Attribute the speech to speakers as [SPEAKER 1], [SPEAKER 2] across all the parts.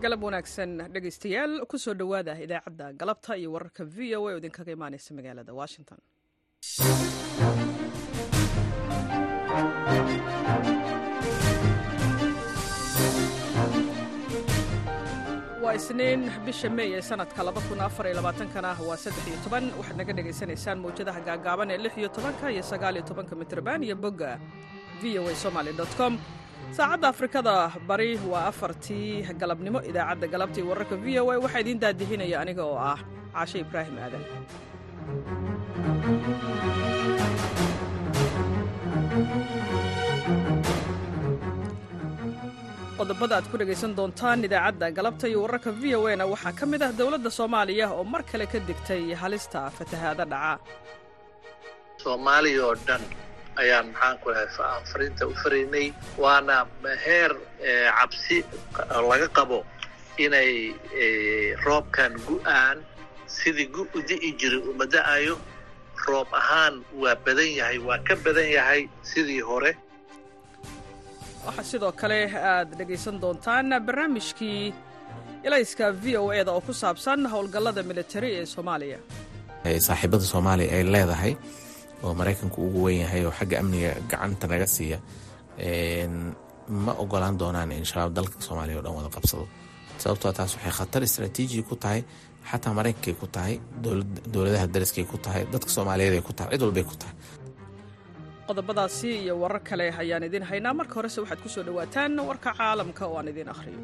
[SPEAKER 1] galab wanaagsan dhegaystayaal ku soo dhowaada idaacadda galabta iyo wararka v o a oo idinkaga imaanaysa magaalada washington waa isniin bisha mey ee sanadka kana waa waxaad naga dhegaysanaysaan mawjadaha gaagaaban ee iyo tobanka iyo sagaaliyo tobanka mitrban iyo bogga v o a somaly com saacadda afrikada bari waa afartii galabnimo idaacadda galabta iyo wararka v o a waxaa idiin daadihinaya aniga oo ah caashe ibraahim aadan qodobada aad ku dhegaysan doontaan idaacadda galabta iyo wararka v o a na waxaa ka mid ah dowladda soomaaliya oo mar kale ka digtay halista fatahaada dhaca
[SPEAKER 2] soomaaliya oo dhan ayaan maxaan ku lahay fariinta u faraynay waana heer cabsi laga qabo inay roobkan gu'aan sidii gu u di'i jiray uma da'ayo roob ahaan waa badan yahay waa ka badan yahay sidii hore
[SPEAKER 1] waxaa sidoo kale aad dhegaysan doontaan barnaamijkii ilayska v o eda oo ku saabsan howlgallada militari ee soomaaliya
[SPEAKER 3] saaxiibada soomaaliya ay leedahay oo maraykanku ugu weyn yahay oo xagga amniga gacanta naga siiya ma ogolaan doonaan in shabaab dalka soomaaliya o dhan wada qabsado sababtoo taas waxay khatar istraatiiji ku tahay xataa maraykankay ku tahay dowladaha dariskay ku tahay dadka soomaaliyeed ay ku tahay cid walbay ku tahay
[SPEAKER 1] qodobadaasi iyo warar kale ayaan idiin haynaa marka horese waxaad ku soo dhowaataan warka caalamka oo aan idiin akhriyo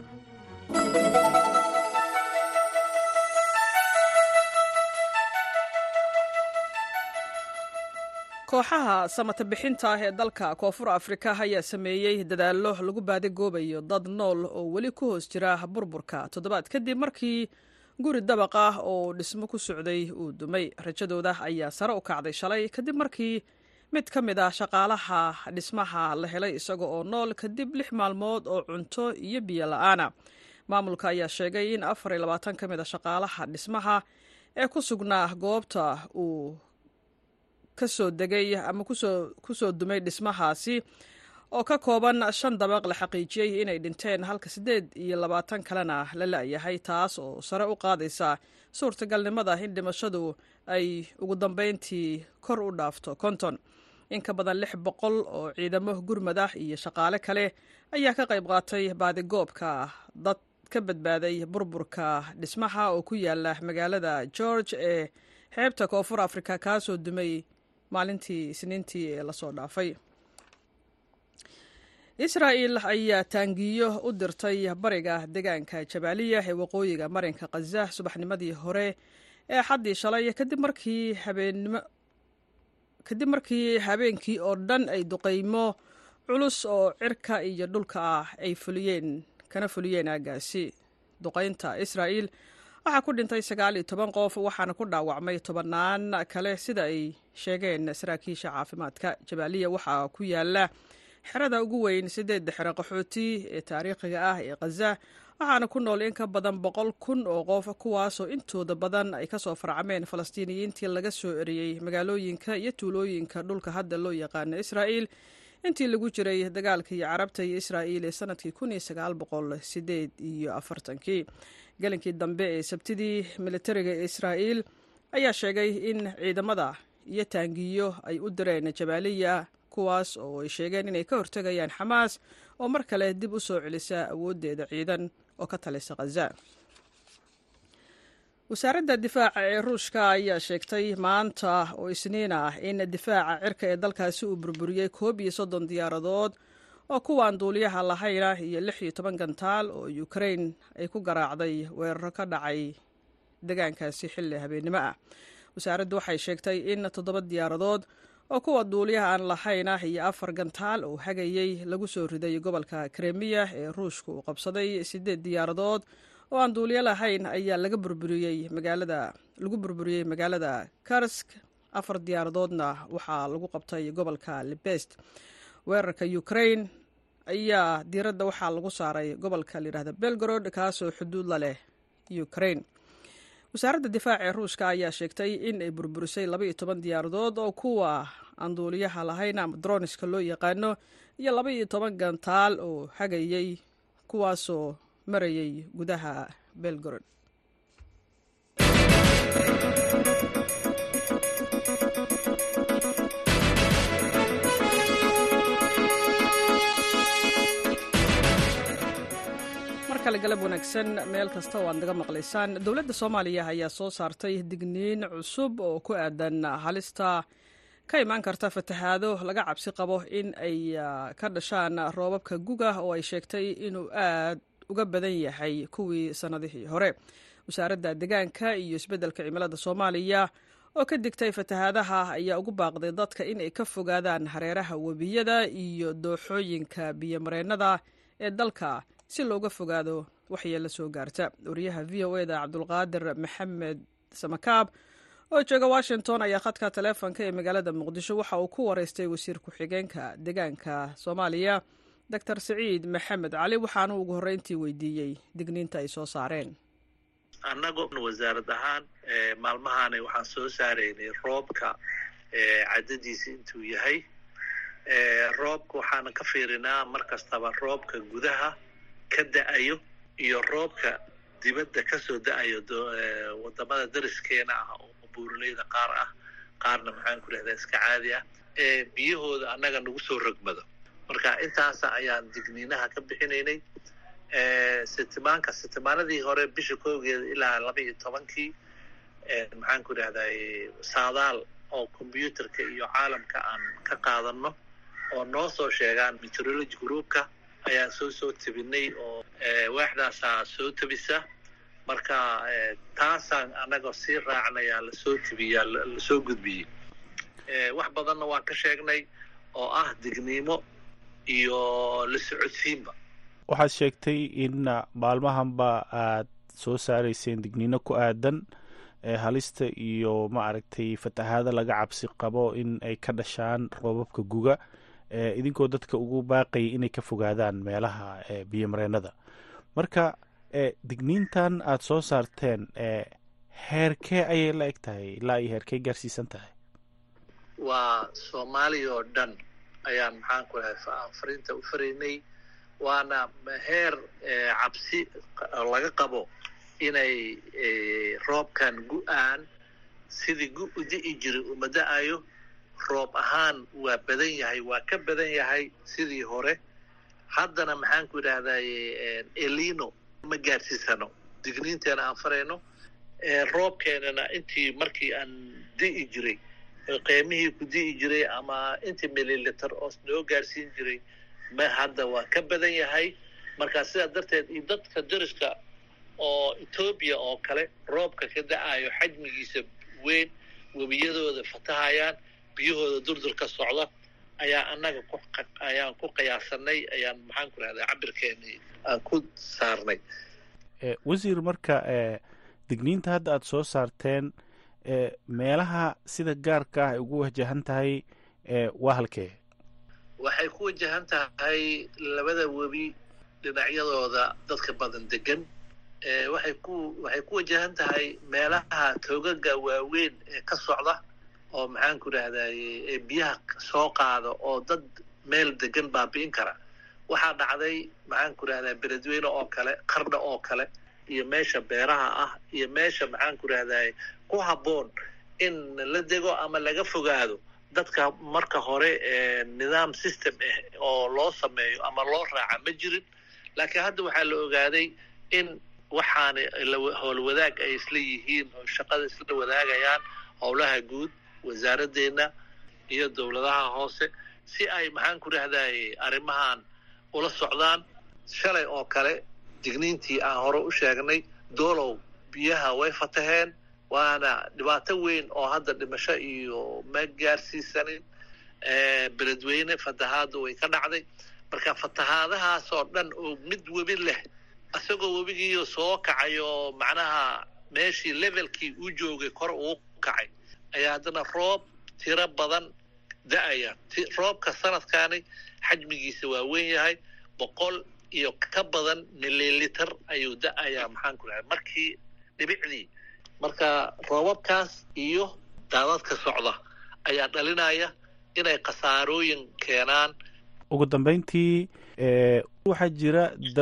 [SPEAKER 1] kooxaha samata bixinta ah ee dalka koonfur afrika ayaa sameeyey dadaallo lagu baadigoobayo dad nool oo weli ku hoos jira burburka toddobaad kadib markii guri dabaq ah oo dhismo ku socday uu dumay rajadooda ayaa sare u kacday shalay kadib markii mid ka mid ah shaqaalaha dhismaha la helay isaga oo nool kadib lix maalmood oo cunto iyo biyo la'aana maamulka ayaa sheegay in afar iyo labaatan ka mid a shaqaalaha dhismaha ee ku sugnaa goobta uu ka soo degay ama ku soo dumay dhismahaasi oo ka kooban shan dabaq la xaqiijiyey inay dhinteen halka siddeed iyo labaatan kalena la la'yahay taas oo sare u qaadaysa suurtagalnimada in dhimashadu ay ugu dambayntii kor u dhaafto konton in ka badan lix boqol oo ciidamo gurmad ah iyo shaqaale kale ayaa ka qayb qaatay baadigoobka dad ka badbaaday burburka dhismaha oo ku yaala magaalada george ee xeebta koonfur afrika kaasoo dumay maalintii isniintii ee lasoo dhaafay israa'il ayaa taangiyo u dirtay bariga deegaanka jabaaliya ee waqooyiga marinka khaza subaxnimadii hore ee xaddii shalay kadib markii habeenimo kadib markii habeenkii oo dhan ay duqaymo culus oo cirka iyo dhulka ah ay fuliyeen kana fuliyeen aagaasi duqaynta israa'il waxaa ku dhintay sagaal iyo toban qof waxaana ku dhaawacmay tobannaan kale sida ay sheegeen saraakiisha caafimaadka jabaaliya waxaa ku yaala xerada ugu weyn sideedda xero qaxooti ee taariikhiga ah ee khaza waxaana ku nool in ka badan boqol kun oo qof kuwaasoo intooda badan ay kasoo farcameen falastiiniyiintii laga soo eriyey magaalooyinka iyo tuulooyinka dhulka hadda loo yaqaano israa'il intii lagu jiray dagaalkii carabta iyo israa'iil ee sanadkii kun iyo sagaal boqol sideed iyo afartankii gelinkii dambe ee sabtidii militariga ee israa'iil ayaa sheegay in ciidamada iyo taangiyo ay u direen jabaaliya kuwaas oo ay sheegeen inay ka hortegayaan xamaas oo mar kale dib u soo celisa awooddeeda ciidan oo ka talisa khaza wasaaradda difaaca ee ruushka ayaa sheegtay maanta oo isniin ah in difaaca cirka ee dalkaasi uu burburiyey koob iyo soddon diyaaradood oo kuwaan duuliyaha lahayna iyo lix iyo toban gantaal oo ukrain ay ku garaacday weeraro ka dhacay deegaankaasi xilli habeennimo ah wasaaraddu waxay sheegtay in toddoba diyaaradood oo kuwa duuliyaha aan lahayna iyo afar gantaal oo hagayey lagu soo riday gobolka kremiya ee ruushka uu qabsaday siddeed diyaaradood oo aan duuliyo lahayn ayaa laga burburiyey magaalada lagu burburiyey magaalada karsk afar diyaaradoodna waxaa lagu qabtay gobolka libest weerarka ukrain ayaa diiradda waxaa lagu saaray gobolka layidhahda belgorod kaasoo xuduud la leh ukrain wasaaradda difaaca ee ruushka ayaa sheegtay in ay burburisay laba iyo toban diyaaradood oo kuwa aan duuliyaha lahayn ama droniska loo yaqaano iyo laba iyo toban gantaal oo hagayey kuwaasoo marayay gudaha belgorod markale galab wanaagsan meel kasta oo aad naga maqlaysaan dowladda soomaaliya ayaa soo saartay digniin cusub oo ku aadan halista ka imaan karta fatahaado laga cabsi qabo in ay ka dhashaan roobabka guga oo ay sheegtay inuu aad uga badan yahay kuwii sannadihii hore wasaaradda deegaanka iyo isbeddelka cimilada soomaaliya oo ka digtay fatahaadaha ayaa ugu baaqday dadka in ay ka fogaadaan hareeraha webiyada iyo dooxooyinka biyomareennada ee dalka si looga fogaado waxyeella soo gaarta wariyaha v o eda cabdulqaadir maxamed samakaab oo jooga washington ayaa khadka taleefonka ee magaalada muqdisho waxa uu ku wareystay wasiir ku-xigeenka deegaanka soomaaliya doctor saciid maxamed cali waxaana ugu horreyntii weydiiyey digniinta ay soo saareen
[SPEAKER 2] annago wasaarad ahaan maalmahaani waxaan soo saaraynay roobka cadadiisa intuu yahay roobka waxaana ka fiirinaa mar kastaba roobka gudaha ka da-ayo iyo roobka dibadda kasoo da-ayo wadamada dariskeena ah oo buuraleyda qaar ah qaarna maxaan ku dhahdaa iska caadi ah ee biyahooda annaga nagu soo rogmado marka intaasa ayaan digniinaha ka bixinaynay sitimaanka sitimaanadii hore bisha koogeeda ilaa laba iyo tobankii maxaan ku dhahday saadaal oo combyuterka iyo caalamka aan ka qaadano oo noo soo sheegaan meteorology groupka ayaan soo soo tebinay oo waaxdaasaa soo tebisa marka taasaan annaga sii raacnayaa lasoo tebiyaa lasoo gudbiyey wax badanna waan ka sheegnay oo ah digniimo iyo la socodsiinba
[SPEAKER 4] waxaad sheegtay in maalmahanba aad soo saarayseen digniino ku aadan halista iyo ma aragtay fatahaada laga cabsi qabo in ay ka dhashaan roobabka guga idinkoo dadka ugu baaqayay inay ka fogaadaan meelaha biyomareennada marka digniintan aad soo saarteen heerkee ayay la eg tahay ilaa iyo heerkee gaarsiisan tahay
[SPEAKER 2] waa soomaaliya oo dhan ayaan maxaan ku dhahay fariinta u faraynay waana heer cabsi laga qabo inay roobkan gu-aan sidii gu u di'i jiray uma da-ayo roob ahaan waa badan yahay waa ka badan yahay sidii hore haddana maxaan ku idhahday elino ma gaarsiisano digniinteena aan farayno roobkeenana intii markii aan di'i jiray qeymihii ku di'i jiray ama intii mililiter oo noo gaarsiin jiray ma hadda waa ka badan yahay marka sidaa darteed iyo dadka dariska oo etoobiya oo kale roobka ka da-ayo xajmigiisa weyn webiyadooda fatahayaan biyahooda durdur ka socda ayaa annaga ayaan ku qiyaasanay ayaan maxaan ku rahdaa cabirkeeni aan ku saarnay
[SPEAKER 4] wasiir marka digniinta hadda aada soo saarteen meelaha sida gaarka ah ay ugu wajahan tahay waa halkee
[SPEAKER 2] waxay ku wajahan tahay labada webi dhinacyadooda dadka badan degan waxay ku waxay ku wajahan tahay meelaha toogaga waaweyn ee ka socda oo maxaan ku idhahday biyaha soo qaada oo dad meel degan baabi'in kara waxaa dhacday maxaan ku idhahdaa beledweyne oo kale qardha oo kale iyo meesha beeraha ah iyo meesha maxaan ku idhahday ku habboon in la dego ama laga fogaado dadka marka hore nidaam system ah oo loo sameeyo ama loo raaca ma jirin laakiin hadda waxaa la ogaaday in waxaana howlwadaag ay isla yihiin oo shaqada isla wadaagayaan howlaha guud wasaaraddeena iyo dowladaha hoose si ay maxaan ku dhahday arrimahan ula socdaan shalay oo kale digniintii aan hore u sheegnay doolow biyaha way fataheen waana dhibaato weyn oo hadda dhimasho iyo ma gaarsiisanin beledweyne fatahaadda way ka dhacday marka fatahaadahaas oo dhan oo mid webi leh isagoo webigiiyo soo kacay oo macnaha meeshii levelkii uu joogay kor uu kacay ayaa haddana roob tiro badan da-aya roobka sanadkaani xajmigiisa waa weyn yahay boqol iyo ka badan mililiter ayuu da-ayaa maxaan ku dhahay markii dhibicdii marka roobabkaas iyo daadadka socda ayaa dhalinaya inay khasaarooyin keenaan
[SPEAKER 4] ugu dambeyntii waxaa jira dad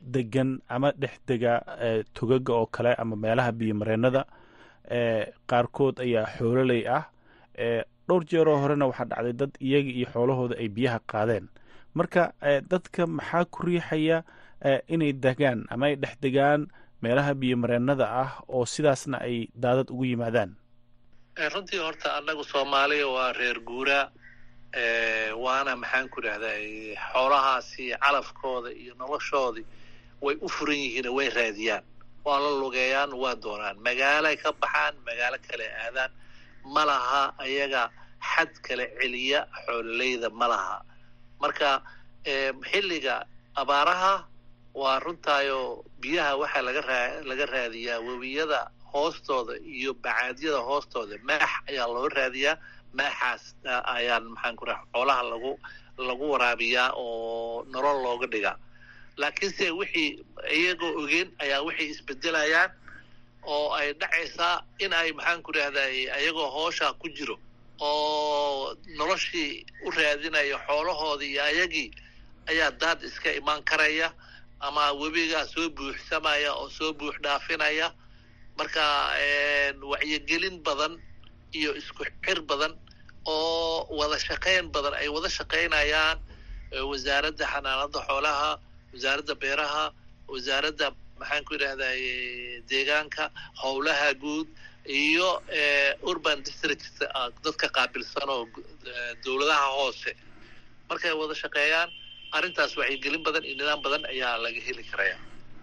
[SPEAKER 4] degan ama dhex dega togaga oo kale ama meelaha biyomareennada qaarkood ayaa xoololey ah dhowr jeeroo horena waxaa dhacday dad iyaga iyo xoolahooda ay biyaha qaadeen marka dadka maxaa ku riixaya inay degaan ama ay dhex degaan meelaha biyomareennada ah oo sidaasna ay daadad ugu yimaadaan
[SPEAKER 2] runtii horta annagu soomaaliya waa reer guuraa waana maxaan ku idhahdaa xoolahaasi calafkooda iyo noloshoodii way u furan yihiin way raadiyaan waa la lugeeyaan waa doonaan magaalay ka baxaan magaalo kale aadaan ma laha ayaga xad kale celiya xoololeyda ma laha marka xilliga abaaraha waa runtaayo biyaha waxaa laga raa laga raadiyaa webiyada hoostooda iyo bacaadyada hoostooda maax ayaa loo raadiyaa maaxaas ayaan maxaan ku raha xoolaha lagu lagu waraabiyaa oo nolol looga dhigaa laakiinse wixii iyagoo ogeen ayaa waxay isbedelayaan oo ay dhacaysaa in ay maxaan ku rahday ayagoo hooshaa ku jiro oo noloshii u raadinaya xoolahoodii iyo ayagii ayaa daad iska imaan karaya ama webigaa soo buuxsamaya oo soo buux dhaafinaya marka wacyigelin badan iyo isku xir badan oo wada shaqayn badan ay wada shaqaynayaan wasaaradda xanaanada xoolaha wasaaradda beeraha wasaaradda maxaan ku idhahday deegaanka howlaha guud iyo urban districts dadka qaabilsan oo dowladaha hoose markay wada shaqeeyaan arrintaas wacyigelin badan iyo nidaam badan ayaa laga heli karaya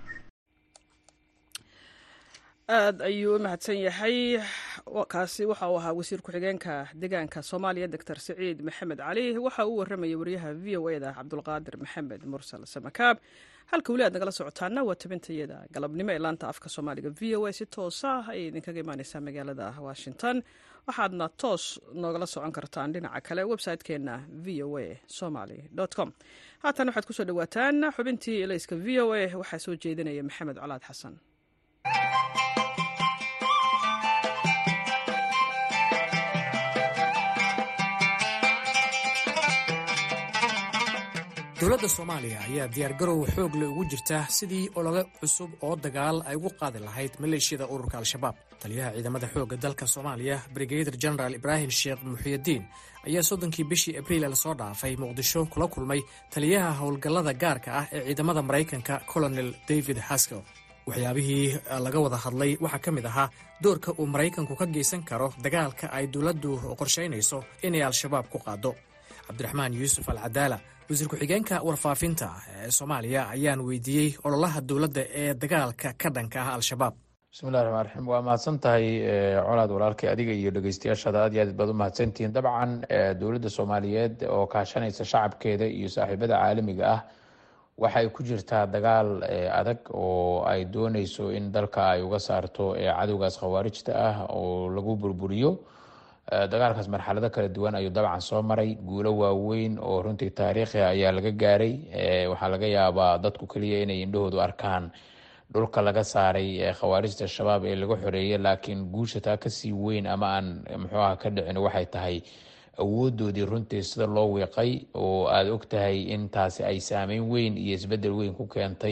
[SPEAKER 1] aad ayuu u mahadsan yahay kaasi waxa uu ahaa wasiir ku-xigeenka deegaanka soomaaliya doctor siciid maxamed cali waxa uu warramayay wariyaha v o e da cabdulqaadir maxamed mursal samakaab halka weli aad nagala socotaana waa tabintayada galabnimo ee laanta afka soomaaliga v o a si toosa ayay idinkaga imaaneysaa magaalada washington waxaadna toos noogala socon kartaan dhinaca kale website-keenna v o a somaly com haatan waxaad kusoo dhawaataan xubintii elayska v o a waxaa soo jeedinaya maxamed colaad xasan
[SPEAKER 5] dowladda soomaaliya ayaa diyaargarow xoog le ugu jirta sidii ologa cusub oo dagaal ay ugu qaadi lahayd maleeshiyada ururka al-shabaab taliyaha ciidamada xoogga dalka soomaaliya brigadir genaraal ibraahim sheekh muxiyadiin ayaa soddonkii bishii abriil lasoo dhaafay muqdisho kula kulmay taliyaha howlgallada gaarka ah ee ciidamada maraykanka colonel david haskell waxyaabihii laga wada hadlay waxaa ka mid ahaa doorka uu maraykanku ka geysan karo dagaalka ay dowladdu qorshaynayso inay al-shabaab ku qaado cabdiraxmaan yuusuf al cadaala wasiir ku-xigeenka warfaafinta ee soomaaliya ayaan weydiiyey ololaha dowladda ee dagaalka ka dhanka ah al-shabaab
[SPEAKER 6] bismillahi raxmaan raxiim waa mahadsan tahay colaad walaalkay adiga iyo dhegeystayaashaada aad iyo aad baad u mahadsantihiin dabcan dowladda soomaaliyeed oo kaashanaysa shacabkeeda iyo saaxiibada caalamiga ah waxay ku jirtaa dagaal adag oo ay dooneyso in dalka ay uga saarto cadowgaas khawaarijta ah oo lagu burburiyo dagaalkaas marxalado kala duwan ayuu dabcan soo maray guulo waaweyn oo runtii taariikhi ayaa laga gaaray waxaa laga yaabaa dadku keliya inay indhahoodu arkaan dhulka laga saaray khawaarijta shabaab ee laga xoreeyay laakiin guusha taa kasii weyn ama aan muxuu ah ka dhicin waxay tahay awoodoodii runtii sida loo wiiqay oo aada og tahay in taasi ay saameyn weyn iyo isbedel weyn ku keentay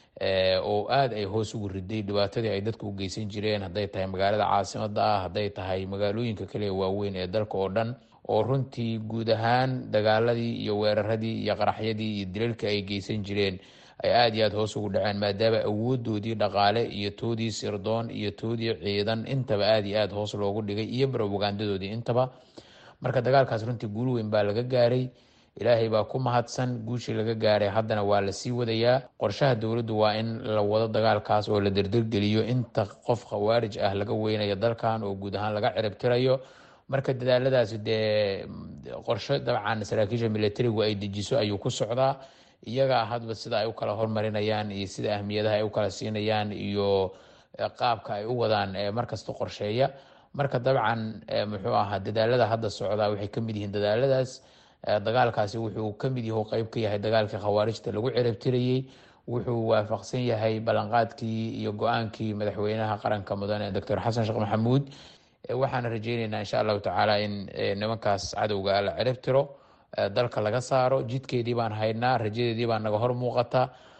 [SPEAKER 6] oo aada ay hoos ugu riday dhibaatadii ay dadku u geysan jireen hadday tahay magaalada caasimada ah hadday tahay magaalooyinka kale waaweyn ee dalka oo dhan oo runtii guud ahaan dagaaladii iyo weeraradii iyo qaraxyadii iyo dilalka ay geysan jireen ay aada iyo aada hoos ugu dhaceen maadaama awoodoodii dhaqaale iyo toodii sirdoon iyo toodii ciidan intaba aada iyo aada hoos loogu dhigay iyo brobagandadoodii intaba marka dagaalkaas runtii guul weyn baa laga gaaray ilaahay baa ku mahadsan guushii laga gaaray haddana waa lasii wadayaa qorshaha dowladdu waa in la wado dagaalkaas oo la derdergeliyo inta qof khawaarij ah laga weynayo dalkan oo guud ahaan laga ciribtirayo marka dadaaladaasi dee qorsho dabcan saraakiisha militarigu ay dejiso ayuu ku socdaa iyagaa hadba sida ay u kala hormarinayaan iyo sida ahmiyadaha ay u kala siinayaan iyo qaabka ay u wadaan markasta qorsheeya marka dabcan muxuu ahaa dadaalada hadda socdaa waxay kamid yihiin dadaaladaas dagaalkaasi wuxuu kamid yahu qeyb ka yahay dagaalkii khawaarijta lagu ciribtirayey wuxuu waafaqsan yahay ballanqaadkii iyo go-aankii madaxweynaha qaranka mudane doctor xasan sheekh maxamuud waxaana rajeyneynaa insha allahu tacaala in nimankaas cadowga la ciribtiro dalka laga saaro jidkeedii baan haynaa rajadeedii baa naga hor muuqata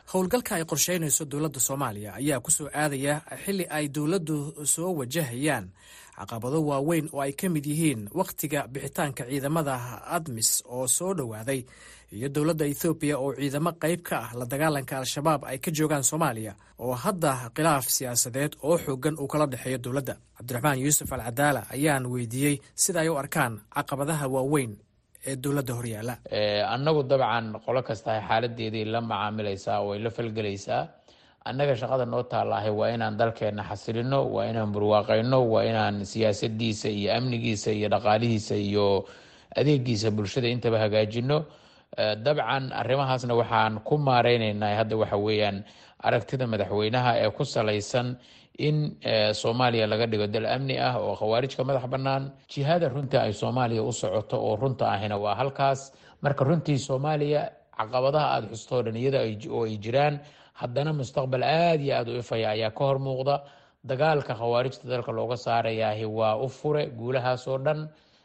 [SPEAKER 5] howlgalka ay qorsheynayso dowladda soomaaliya ayaa ku soo aadaya xilli ay dowladdu soo wajahayaan caqabado waaweyn oo ay ka mid yihiin wakhtiga bixitaanka ciidamada admis oo soo dhowaaday iyo dowladda ethoobiya oo ciidamo qayb ka ah la dagaalanka al-shabaab ay ka joogaan soomaaliya oo hadda khilaaf siyaasadeed oo xoogan uu kala dhexeeyo dowladda cabdiraxmaan yuusuf al cadaala ayaan weydiiyey sida ay u arkaan caqabadaha waaweyn ee dowladda horyaala
[SPEAKER 6] annagu dabcan qolo kastahay xaaladeedii la macaamilaysaa way la falgelaysaa annaga shaqada noo taallaahay waa inaan dalkeenna xasilino waa inaan burwaaqayno waa inaan siyaasadiisa iyo amnigiisa iyo dhaqaalihiisa iyo adeegiisa bulshada intaba hagaajino dabcan arrimahaasna waxaan ku maareyneynaa hadda waxa weeyaan aragtida madaxweynaha ee ku salaysan in soomaaliya laga dhigo dal amni ah oo khawaarijka madax bannaan jihada runta ay soomaaliya u socoto oo runta ahina waa halkaas marka runtii soomaaliya caqabadaha aada xustoo dhan iyada oo ay jiraan haddana mustaqbal aada iyo aada u ifaya ayaa ka hor muuqda dagaalka khawaarijta dalka looga saarayaahi waa u fure guulahaas oo dhan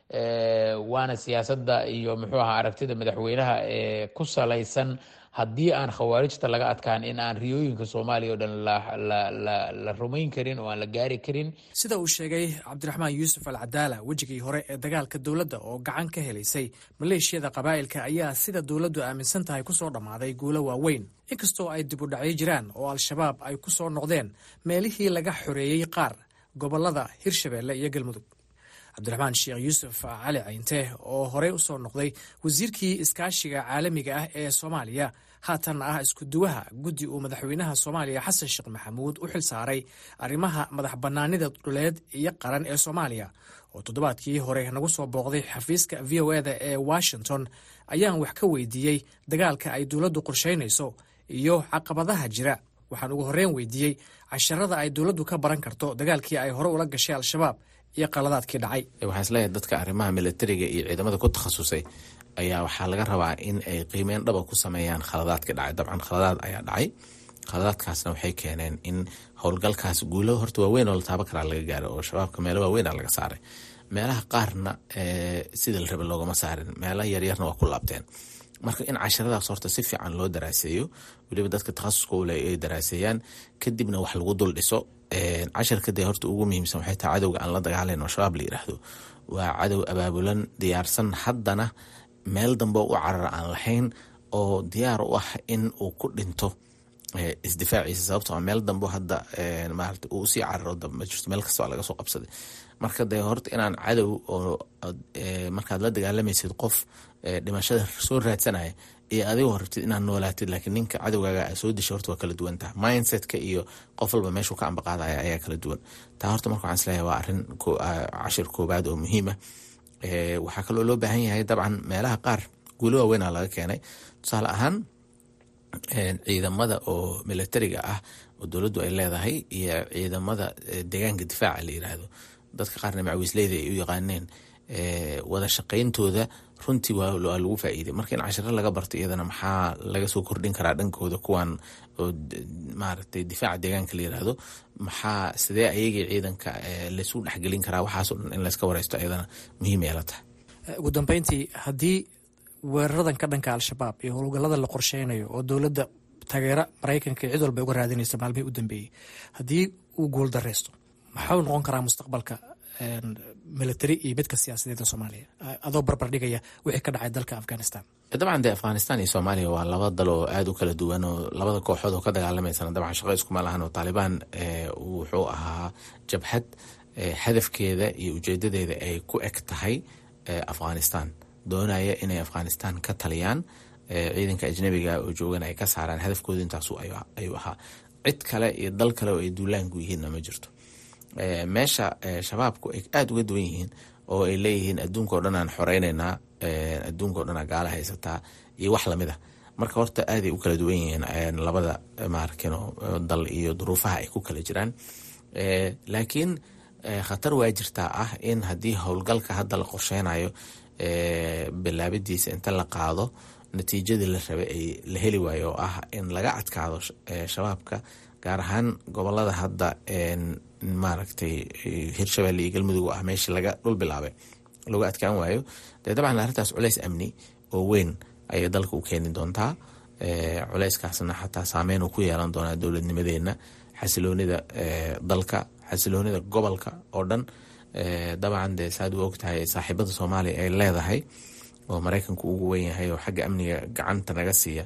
[SPEAKER 6] waana siyaasadda iyo muxuu ahaa aragtida madaxweynaha ee ku salaysan haddii aan khawaarijta laga adkaan in aan riyooyinka soomaaliya o dhan la rumayn karin oo aan la gaari karin
[SPEAKER 5] sida uu sheegay cabdiraxmaan yuusuf al cadaala wejigii hore ee dagaalka dowladda oo gacan ka helaysay maleeshiyada qabaa'ilka ayaa sida dowladdu aaminsan tahay kusoo dhammaaday guulo waaweyn inkastoo ay dib u dhacyo jiraan oo al-shabaab ay ku soo noqdeen meelihii laga xoreeyey qaar gobollada hirshabeelle iyo galmudug cabdiraxmaan sheekh yuusuf cali cayinte oo horey usoo noqday wasiirkii iskaashiga caalamiga ah ee soomaaliya haatanna ah iskuduwaha guddi uu madaxweynaha soomaaliya xasan sheekh maxamuud u xil saaray arrimaha madax bannaanida dhuleed iyo qaran ee soomaaliya oo toddobaadkii hore nagu soo booqday xafiiska v o eda ee washington ayaan wax ka weydiiyey dagaalka ay dowladdu qorsheynayso iyo caqabadaha jira waxaan ugu horreyn weydiiyey casharada ay dowladdu ka baran karto dagaalkii ay hore ula gashay al-shabaab iyo qaladaadkii dhacay
[SPEAKER 3] waxaan isleeyahay dadka arrimaha militariga iyo ciidamada ku takhasusay ayaa waxaa laga rabaa in ay qiimeyn dhaba ku sameeyaan khaladaadkii dhacay dabcan khaladaad ayaa dhacay khaladaadkaasna waxay keeneen in howlgalkaas guulo horta waaweyn oo la taabo karaa laga gaaro oo shabaabka meelo waaweyn a laga saaray meelaha qaarna sida la rabe loogama saarin meelaha yaryarna waa ku laabteen marka in casharadaas horta si fiican loo daraaseeyo weliba dadka takhasuska ule ay daraaseeyaan kadibna wax lagu dul dhiso casharka dee horta ugu muhiimsan waxay tahay cadowga aan la dagaalayn oo shabaab la yiraahdo waa cadow abaabulan diyaarsan haddana meel dambe u carar aan lahayn oo diyaar u ah in uu ku dhinto isdifaaciisa sababtoo meel dambe hadda maarata uu usii cararo ma jirto meel kasta laga soo qabsaday marka dee horta inaan cadow oo markaad la dagaalamaysid qof dhimashada soo raadsanaya iyo adigoo rabtid inaad noolaatid laakiin ninka cadowgaaga a soo disha horta waa kala duwan taha mindsetka iyo qof walba meeshuu ka ambaqaadaya ayaa kala duwan taa horta marka waxaan isleeyahay waa arrin cashir koobaad oo muhiima waxaa kaloo loo baahan yahay dabcan meelaha qaar guulo waaweynaa laga keenay tusaale ahaan ciidamada oo militariga ah oo dowladdu ay leedahay iyo ciidamada deegaanka difaaca la yiraahdo dadka qaarna macawiisleyda ay u yaqaaneen wada shaqayntooda runtii waa lagu faa'iiday marka in cashiro laga barto iyadana maxaa laga soo kordhin karaa dhankooda kuwan oo maaragtay difaaca deegaanka la yiraahdo maxaa sidee ayagii ciidanka laysu dhexgelin karaa waxaasoo dhan in layska wareysto iyadana muhiim ay la tahay
[SPEAKER 5] ugu dambeyntii haddii weeraradan ka dhanka al-shabaab iyo howlgallada la qorsheynayo oo dowladda taageera maraykanka cid walba uga raadinaysa maalmihii u dambeeyey haddii uu guul dareysto maxau noqon karaa mustaqbalka military iyo midka siyaasadeeda soomaaliya adoo barbar dhigaya wixii ka dhacay dalka afghanistan
[SPEAKER 3] dabcan dee afghanistan iyo soomaaliya waa laba dal oo aada u kala duwan oo labada kooxood oo ka dagaalamaysana dabcan shaqo iskuma lahan oo taalibaan wuxuu ahaa jabhad hadafkeeda iyo ujeedadeeda ay ku eg tahay afghanistan doonaya inay afghanistan ka taliyaan ciidanka ajnabiga oo joogan ay ka saaraan hadafkooda intaasu ayuu ahaa cid kale iyo dal kale oo ay duulaanku yihiinna ma jirto meesha shabaabku ay aada uga duwan yihiin oo ay leeyihiin adduunka o dhan aan xoreyneynaa adduunka o dhan aa gaala haysataa iyo wax lamid a marka horta aaday u kala duwan yihiin labada maarkino dal iyo duruufaha ay ku kala jiraan laakiin khatar waa jirtaa ah in haddii howlgalka hadda la qorsheynayo bilaabidiisa inta la qaado natiijadii la rabay ay la heli waayo oo ah in laga adkaado shabaabka gaar ahaan gobolada hadda maaragtay hirshabelle iyo galmudug ah meeshii laga dhul bilaabay lagu adkaan waayo dee dabcan arrintaas culeys amni oo weyn ayay dalka u keeni doontaa culeyskaasna xataa saameyn uu ku yeelan doonaa dowladnimadeenna xasiloonida dalka xasiloonida gobolka oo dhan dabcan dee saad u ogtahay saaxiibada soomaaliya ay leedahay oo mareykanku ugu weyn yahay oo xagga amniga gacanta naga siiya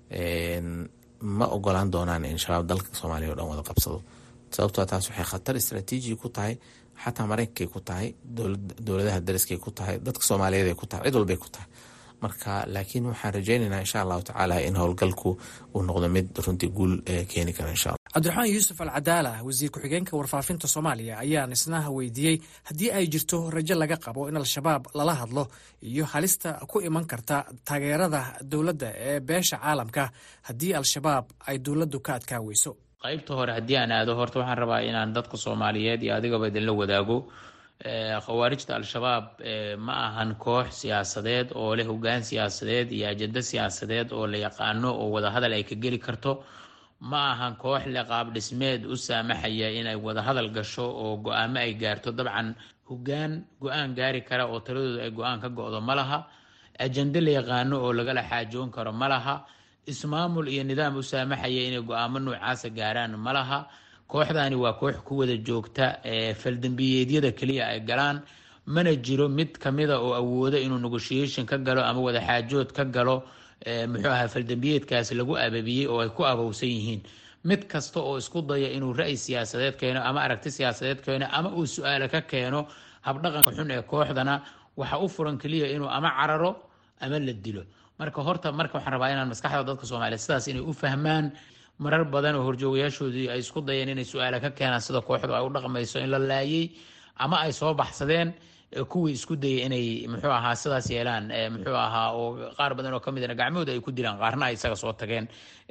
[SPEAKER 3] ma ogolaan doonaan in shabaab dalka soomaaliya o dhan wada qabsado sababtoo taas waxay khatar istraatiiji ku tahay xataa mareykankay ku tahay dowladaha dariskay ku tahay dadka soomaaliyeed ku tahay cid walbay ku tahay marka laakiin waxaan rajeyneynaa insha allahu tacaala in howlgalku uu noqdo mid runtii guul keeni kara insha alla
[SPEAKER 5] cabdiraxmaan yuusuf al cadaala wasiir ku-xigeenka warfaafinta soomaaliya ayaan isna weydiiyey haddii ay jirto rajo laga qabo in al-shabaab lala hadlo iyo halista ku iman karta taageerada dowladda ee beesha caalamka haddii al-shabaab ay dowladdu ka adkaa weyso
[SPEAKER 6] qaybta hore haddii aan aado horta waxaan rabaa inaan dadka soomaaliyeed iyo adigaba idinla wadaago khawaarijta al-shabaab ma ahan koox siyaasadeed oo leh hogaan siyaasadeed iyo ajado siyaasadeed oo la yaqaano oo wadahadal ay ka geli karto ma ahan koox leh qaab dhismeed u saamaxaya inay wadahadal gasho oo go-aamo ay gaarto dabcan hogaan go-aan gaari kara oo taladooda ay go-aan ka go-do ma laha ajando la yaqaano oo lagala xaajoon karo ma laha ismaamul iyo nidaam u saamaxaya inay go-aamo noocaasa gaaraan ma laha kooxdani waa koox ku wada joogta faldambiyeedyada keliya ay galaan mana jiro mid kamida oo awooda inuu negotiation ka galo ama wadaxaajood ka galo muxuu ahaa faldambiyeedkaasi lagu ababiyey oo ay ku abowsan yihiin mid kasta oo isku daya inuu ra-y siyaasadeed keeno ama aragti siyaasadeed keeno ama uu su-aale ka keeno habdhaqanka xun ee kooxdana waxa u furan keliya inuu ama cararo ama la dilo marka horta marka waxaan rabaa inaan maskaxda dadka soomaaliyeed sidaas inay u fahmaan marar badan oo horjoogayaashoodii ay isku dayeen inay su-aale ka keenaan sida kooxdu ay u dhaqmayso in la laayay ama ay soo baxsadeen kuwii isku dayay inay muxuu ahaa sidaas yeelaan muxuu ahaa oo qaar badan oo kamidna gacmahooda ay ku dilaan qaarna ay isaga soo tageen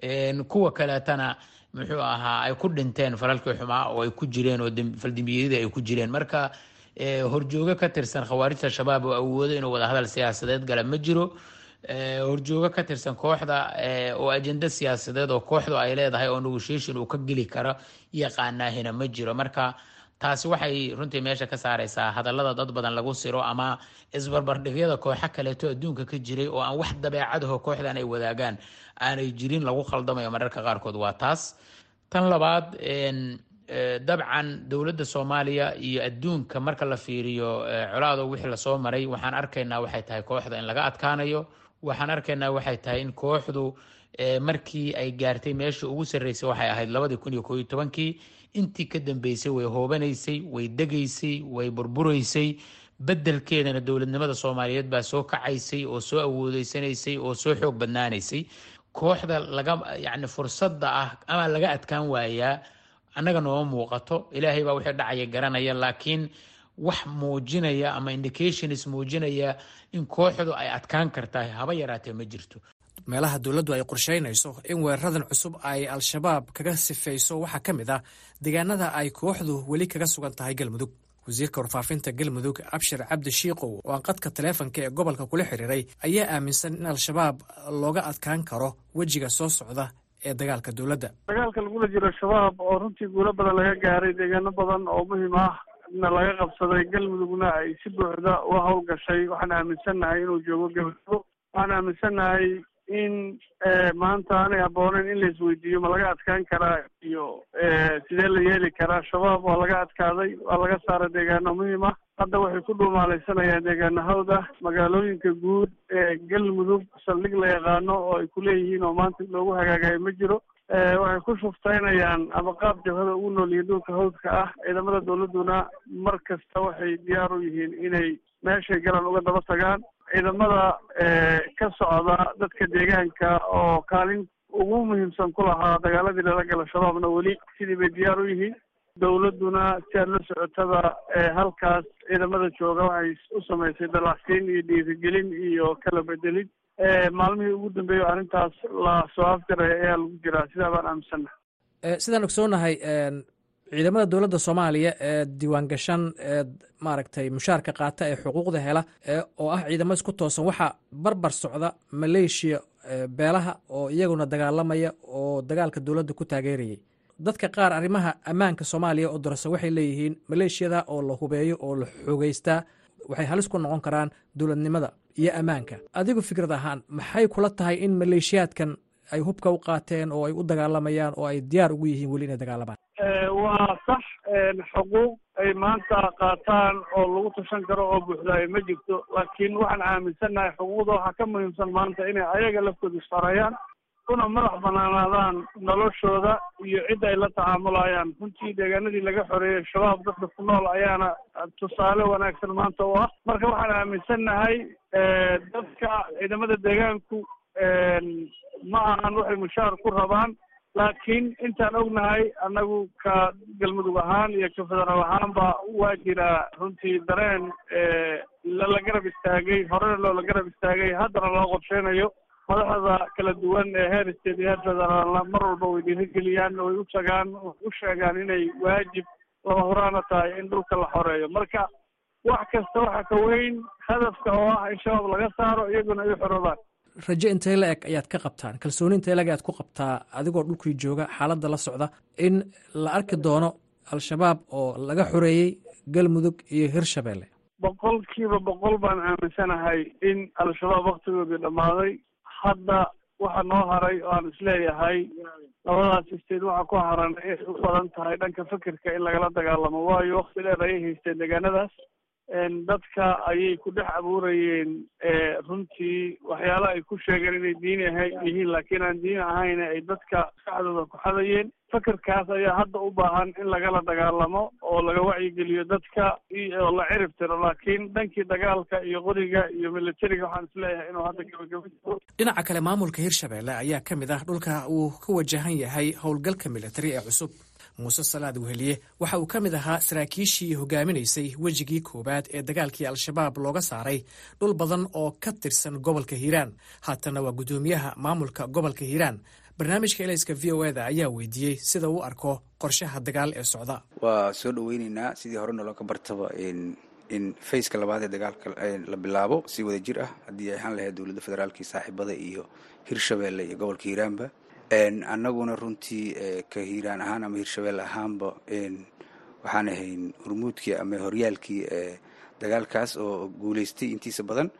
[SPEAKER 6] kuwa kaleetana muxuu ahaa ay ku dhinteen falalkii xumaa oo ay ku jireen oo faldambiyadii ay ku jireen marka horjoogo ka tirsan khawaarijta shabaab oo awoodo inuu wadahadal siyaasadeed gala ma jiro horjoogo ka tirsan kooxda oo ajenda siyaasadeed oo kooxdu ay leedahay oo negotiation uu ka geli karo yaqaanaahina ma jiro marka taasi waxay runtii meesha ka saareysaa hadallada dad badan lagu siro ama isbarbardhigyada kooxo kaleeto adduunka ka jiray oo aan wax dabeecadaho kooxdan ay wadaagaan aanay jirin lagu khaldamayo mararka qaarkood waa taas tan labaad dabcan dowladda soomaaliya iyo adduunka marka la fiiriyo colaado wixii lasoo maray waxaan arkaynaa waxay tahay kooxda in laga adkaanayo waxaan arkaynaa waxay tahay in kooxdu markii ay gaartay meesha ugu sarreysay waxay ahayd labadii kun iyo kooiyo tobankii intii ka dambeysay way hoobanaysay way degaysay way burburaysay beddelkeedana dowladnimada soomaaliyeed baa soo kacaysay oo soo awoodeysanaysay oo soo xoog badnaanaysay kooxda laga yacni fursadda ah ama laga adkaan waayaa annaga nooma muuqato ilaahay baa wixii dhacaya garanaya laakiin wax muujinaya ama indications muujinaya in kooxdu ay adkaan kartahay haba yaraatee ma jirto
[SPEAKER 5] meelaha dowladdu ay qorsheynayso in weeraradan cusub ay al-shabaab kaga sifayso waxaa ka mid ah deegaanada ay kooxdu weli kaga sugan tahay galmudug wasiirka warfaafinta galmudug abshir cabdi shiikow oo aan qadka taleefonka ee gobolka kula xiriiray ayaa aaminsan in al-shabaab looga adkaan karo wejiga soo socda ee dagaalka dowladda
[SPEAKER 7] dagaalka lagula jiro shabaab oo runtii guulo badan laga gaaray deegaano badan oo muhiim ah na laga qabsaday galmudugna ay si buuxda uga howlgashay waxaan aaminsannahay inuu joogo galmudug waxaan aaminsannahay in maanta aanay habbooneyn in la isweydiiyo ma laga adkaan karaa iyo sidee la yeeli karaa shabaab waa laga adkaaday waa laga saaray deegaano muhiim ah hadda waxay ku dhuumaalaysanayaan deegaanahooda magaalooyinka guud ee galmudug saldhig la yaqaano oo ay ku leeyihiin oo maanta loogu hagaagayo ma jiro waxay ku shuftaynayaan ama qaab jabhada ugu nool yihiin dhulka hawdka ah ciidamada dowladduna mar kasta waxay diyaar u yihiin inay meeshay galan uga daba tagaan ciidamada ka socda dadka deegaanka oo kaalin ugu muhiimsan ku lahaa dagaaladii lala gala shabaabna weli sidii bay diyaar u yihiin dowladduna si aad la socotada halkaas ciidamada jooga waxay u samaysay dalacsiin iyo dhiirigelin iyo kala bedelid maalmihii ugu dambeeya o arrintaas la soo afjaraya ayaa lagu jiraa sidaa baan aaminsannaha
[SPEAKER 5] sidaan ogsoonahay ciidamada dowladda soomaaliya ee diiwaan gashan ee maaragtay mushaarka qaata ee xuquuqda hela oo ah ciidamo isku toosan waxaa barbar socda maleeshiya beelaha oo iyaguna dagaalamaya oo dagaalka dowladda ku taageerayay dadka qaar arrimaha ammaanka soomaaliya oo dorasa waxay leeyihiin maleeshiyada oo la hubeeyo oo la xoogeystaa waxay halis ku noqon karaan dowladnimada iyo ammaanka adigu fikrad ahaan maxay kula tahay in maleeshiyaadkan ay hubka u qaateen oo ay u dagaalamayaan oo ay diyaar ugu yihiin weli inay dagaalamaan
[SPEAKER 7] waa sax xuquuq ay maanta qaataan oo lagu tashan karo oo buuxdaayo ma jirto laakiin waxaan aaminsannahay xuquuqda waxaa ka muhiimsan maanta inay ayaga laftooda isfarayaan una madax banaanaadaan noloshooda iyo cidda ay la tacaamulayaan runtii deegaanadii laga xoreeyey shabaab dadka ku nool ayaana tusaale wanaagsan maanta u ah marka waxaan aaminsannahay dadka ciidamada deegaanku ma ahan waxay mushaar ku rabaan laakiin intaan ognahay annagu ka galmudug ahaan iyo ka federaal ahaanba waa jiraa runtii dareen lala garab istaagay horena loola garab istaagay haddana loo qorsheynayo madaxda kala duwan ee heer state iyo heer federaalna mar walba way dhiirigeliyaan way u tagaan u sheegaan inay waajib lama horaana tahay in dhulka la xoreeyo marka wax kasta waxa ka weyn hadafka oo ah in shabaab laga saaro iyaguna ay u xoroobaan
[SPEAKER 5] rajo intay la eg ayaad ka qabtaan kalsooni intay la eg ayaad ku qabtaa adigoo dhulkii jooga xaaladda la socda in la arki doono al-shabaab oo laga xoreeyey galmudug iyo hirshabeelle
[SPEAKER 7] boqolkiiba boqol baan aaminsanahay in al-shabaab waktigoodii dhammaaday hadda waxa noo haray oo aan isleeyahay labadaas isteed waxa ku haran ay u badan tahay dhanka fikirka in lagala dagaalamo waayo wakti dheer ayay haysteen deegaanadaas dadka ayay ku dhex abuurayeen runtii waxyaala ay ku sheegeen inay diin yihiin laakiin aan diin ahayn ay dadka maskaxdooda ku xadayeen fikirkaas ayaa hadda u baahan in lagala dagaalamo oo laga wacyigeliyo dadka oo la cirib tiro laakiin dhankii dagaalka iyo qoriga iyo militariga waxaan isleeyahay inuu hadda gabagaba jiro
[SPEAKER 5] dhinaca kale maamulka hirshabeelle ayaa ka mid ah dhulka uu ka wajahan yahay howlgalka militari ee cusub muuse salaad weheliye waxa uu ka mid ahaa saraakiishii hogaaminaysay wejigii koowaad ee dagaalkii al-shabaab looga saaray dhul badan oo ka tirsan gobolka hiiraan haatana waa guddoomiyaha maamulka gobolka hiiraan barnaamijka elayska v o eda ayaa weydiiyey sida uu arko qorshaha dagaal ee socda
[SPEAKER 8] waa soo dhaweyneynaa sidii hore nologa bartaba in fayska labaad ee dagaalka la bilaabo si wada jir ah haddii ay ahaan lahayd dowladda federaalka saaxiibada iyo hirshabeelle iyo gobolka hiiraanba annaguna runtii ka hiiraan ahaan ama hirshabelle ahaanba waxaan ahayn hormuudkii ama horyaalkii dagaalkaas oo guuleystay intiisa badan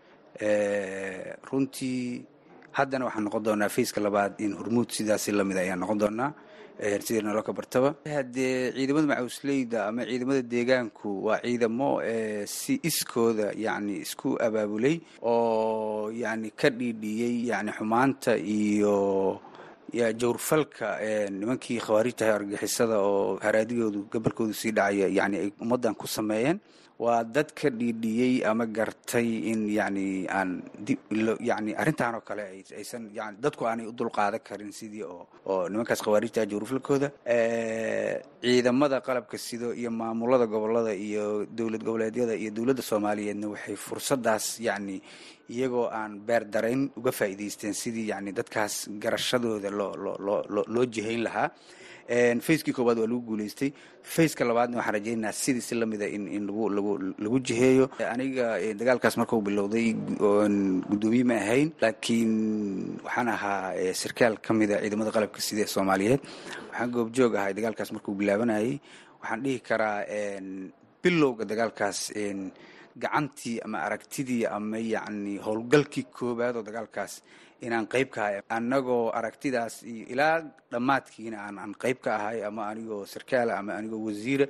[SPEAKER 8] runtii haddana waxaan noqon doonaa fayska labaad in hormuud sidaasi lamid ayaan noqon doonaa sidii nolo ka bartaba haddee ciidamada macawisleyda ama ciidamada deegaanku waa ciidamo si iskooda yani isku abaabulay oo yani ka dhiidhiyey yani xumaanta iyo jawrfalka nimankii khawaarijtahay argixisada oo haraadigoodu gobolkoodu sii dhacaya yani ay ummaddan ku sameeyeen waa dad ka dhiidhiyey ama gartay in yani aan yani arrintan oo kale aysan yani dadku aanay u dulqaadan karin sidii oo oo nimankaas khawaarijtaha jawrfalkooda ciidamada qalabka sido iyo maamulada gobolada iyo dowlad goboleedyada iyo dowladda soomaaliyeedna waxay fursadaas yani iyagoo aan beer darayn uga faa'iidaysteen sidii yani dadkaas garashadooda loo loo loo loo jihayn lahaa facekii koowaad waa lagu guuleystay faceka labaadna waxaan rajaynayaa sidii si lamida in in lagu lagu lagu jiheeyo aniga dagaalkaas markuu bilowday guddoomiye ma ahayn laakiin waxaan ahaa sarkaal ka mida ciidamada qalabka sida ee soomaaliyeed waxaan goobjoog ahay dagaalkaas markuu bilaabanayay waxaan dhihi karaa bilowga dagaalkaas gacantii ama aragtidii ama yacni howlgalkii koowaad oo dagaalkaas inaan qayb ka ahay annagoo aragtidaas iyo ilaa dhammaadkiina aan aan qayb ka ahay ama anigoo sarkaala ama anigoo wasiira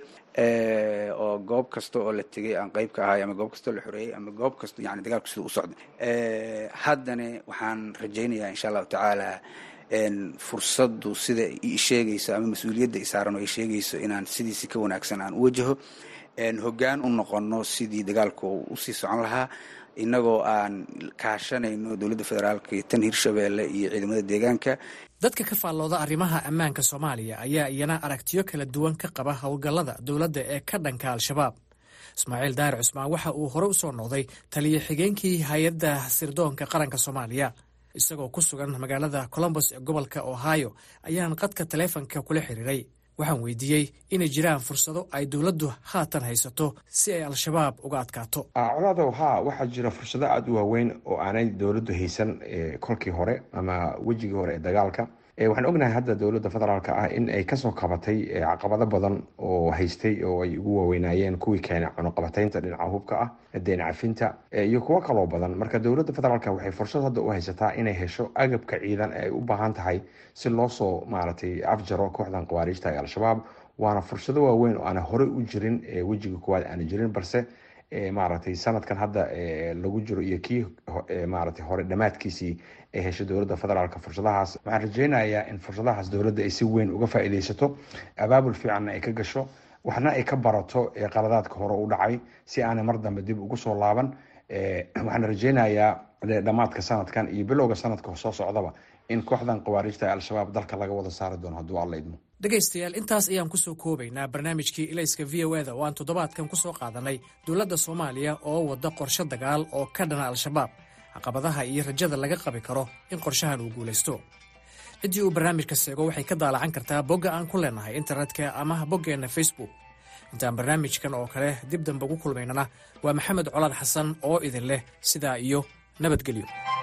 [SPEAKER 8] oo goob kasta oo la tegay aan qayb ka ahay ama goob kastoo la xoreeyey ama goob kasta yani dagaalku sida u socda haddana waxaan rajaynayaa insha allahu tacaala fursaddu sida i sheegayso ama mas-uuliyadda i saaran oo ay sheegayso inaan sidiisi ka wanaagsan aan u wajaho hoggaan u noqono sidii dagaalku usii socon lahaa innagoo aan kaashanayno dowladda federaalka iyo tan hirshabeelle iyo ciidamada deegaanka
[SPEAKER 5] dadka ka faallooda arrimaha ammaanka soomaaliya ayaa iyana aragtiyo kala duwan ka qaba howlgallada dowladda ee ka dhanka al-shabaab ismaaciil daahir cusmaan waxa uu hore usoo noqday taliyo xigeenkii hay-adda sirdoonka qaranka soomaaliya isagoo ku sugan magaalada colombos ee gobolka ohio ayaan qadka taleefonka kula xiriiray waxaan weydiiyey inay jiraan fursado ay dowladdu haatan haysato si ay al-shabaab uga adkaato
[SPEAKER 9] colaadow haa waxaa jira fursado aada u waaweyn oo aanay dowladdu haysan kolkii hore ama wejigii hore ee dagaalka waxaan ognahay hadda dowladda federaalk ah in ay kasoo kabatay caqabado badan oo haystay oo ay ugu waaweynaayeen kuwii keenay cunuqabataynta dhinaca hubka ah deen cafinta iyo kuwo kaloo badan marka dowladda federaalk waxay fursad hadda u haysataa inay hesho agabka ciidan ee ay u baahan tahay si loo soo maaragtay afjaro kooxdan khawaariijta ee al-shabaab waana fursado waaweyn oo aana horey u jirin wejiga koowaad aana jirin balse maaragtay sanadkan hadda lagu jiro iyo kii maaragtay hore dhammaadkiisii ay heshay dowladda federaalk fursadahaas waxaan rajeynayaa in fursadahaas dowladda ay si weyn uga faa'iideysato abaabul fiicanna ay ka gasho waxna ay ka barato qaladaadka hore u dhacay si aanay mar dambe dib ugu soo laaban waxaan rajeynayaa dhammaadka sanadkan iyo bilowga sanadka soo socdaba in kooxdan khawaariijta ee al-shabaab dalka laga wada saari doono hadduu alla idmo
[SPEAKER 5] dhegaystayaal intaas ayaan kusoo koobaynaa barnaamijkii ilayska v o eda oo aan toddobaadkan kusoo qaadanay dowladda soomaaliya oo wadda qorshe dagaal oo ka dhana al-shabaab caqabadaha iyo rajada laga qabi karo in qorshahan uu guulaysto ciddii uu barnaamijka seego waxay ka daalacan kartaa bogga aan ku leenahay internetka ama boggeenna facebook intaan barnaamijkan oo kale dib dambe ugu kulmaynana waa maxamed colaad xasan oo idin leh sidaa iyo nabadgelyo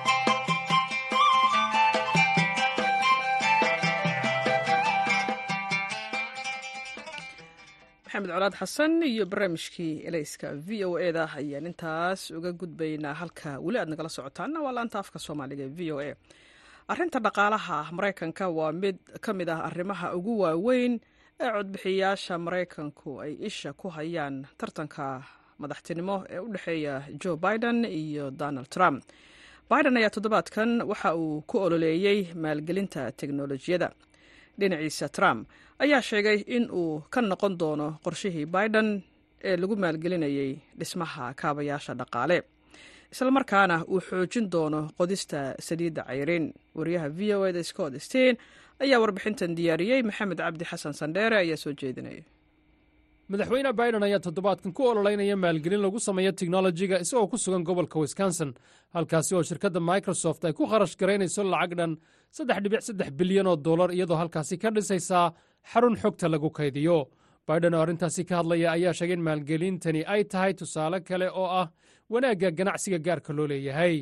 [SPEAKER 1] maxamed colaad xasan iyo barnaamijkii elayska v o eda ayaan intaas uga gudbaynaa halka weli aad nagala socotaana waa laanta afka soomaaliga e v o a arrinta dhaqaalaha maraykanka waa mid ka mid ah arrimaha ugu waaweyn ee codbixiyayaasha maraykanku ay isha ku hayaan tartanka madaxtinimo ee u dhexeeya joe biden iyo donald trump biden ayaa toddobaadkan waxa uu ku ololeeyey maalgelinta teknolojiyadda dhinaciisa trump ayaa sheegay in uu ka noqon doono qorshihii biden ee lagu maalgelinayay dhismaha kaabayaasha dhaqaale islamarkaana uu xoojin doono qodista saliidda cayrin wariyaha v o eda scott stein ayaa warbixintan diyaariyey maxamed cabdi xasan sandheere ayaa soo jeedinaya
[SPEAKER 10] madaxweyne biden ayaa toddobaadkan ku ololeynaya maalgelin lagu sameeyo teknolojiga isagoo ku sugan gobolka wisconsin halkaasi oo shirkadda microsoft ay ku kharash garaynayso lacag dhan saddex dhibic saddex bilyan oo dollar iyadoo halkaasi ka dhisaysaa xarun xogta lagu kaydiyo biden oo arrintaasi ka hadlaya ayaa sheegay in maalgelintani ay tahay tusaale kale oo ah wanaagga ganacsiga gaarka loo leeyahay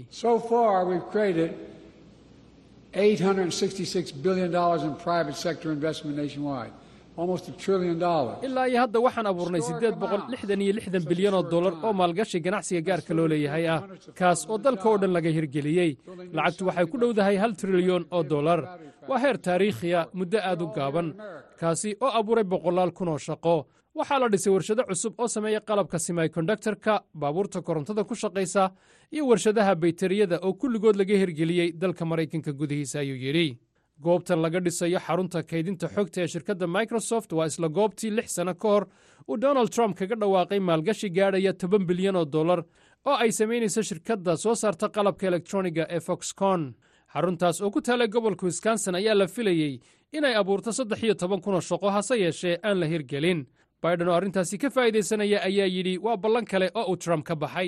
[SPEAKER 10] ilaa iyo hadda waxaan abuurnay siddeed boqol lixdan iyo lixdan bilyan oo dollar oo maalgashi ganacsiga gaarka loo leeyahay ah kaas oo dalka oo dhan laga hirgeliyey lacagtu waxay ku dhowdahay hal trilyon oo dollar waa heer taariikhiya muddo aad u gaaban kaasi oo abuuray boqolaal kun oo shaqo waxaa la dhisay warshado cusub oo sameeya qalabka simikondaktarka baabuurta korontada ku shaqaysa iyo warshadaha baytariyada oo kulligood laga hirgeliyey dalka maraykanka gudihiisa ayuu yidhi goobtan laga dhisayo xarunta kaydinta xogta ee shirkadda microsoft waa isla goobtii lix sano ka hor uu donald trump kaga dhawaaqay maalgashi gaadhaya toban bilyan oo dollar oo ay samaynayso shirkadda soo saarta qalabka elektroniga ee foxconn xaruntaas oo ku taalay gobolka wisconsin ayaa la filayey inay abuurto saddex iyo toban kun oo shaqo hase yeeshee aan la hirgelin biden oo arrintaasi ka faa'iidaysanaya ayaa yidhi waa ballan kale oo uu trump ka baxay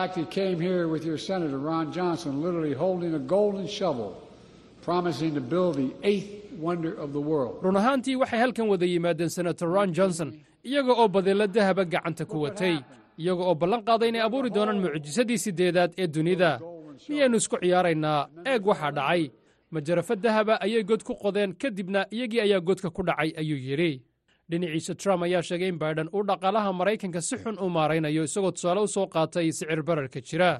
[SPEAKER 10] run ahaantii waxay halkan wada yimaadeen senator ron johnson iyaga oo badeello dahaba gacanta ku watay iyaga oo ballan qaaday inay abuuri doonaan mucjisadii siddeedaad ee dunida miyaynu isku ciyaaraynaa eeg waxaa dhacay majarafo dahaba ayay god ku qodeen kadibna iyagii ayaa godka ku dhacay ayuu yidhi dhinaciisa trump ayaa sheegay in biden uu dhaqaalaha maraykanka si xun u maaraynayo isagoo tusaale u soo qaatay sicir bararka jira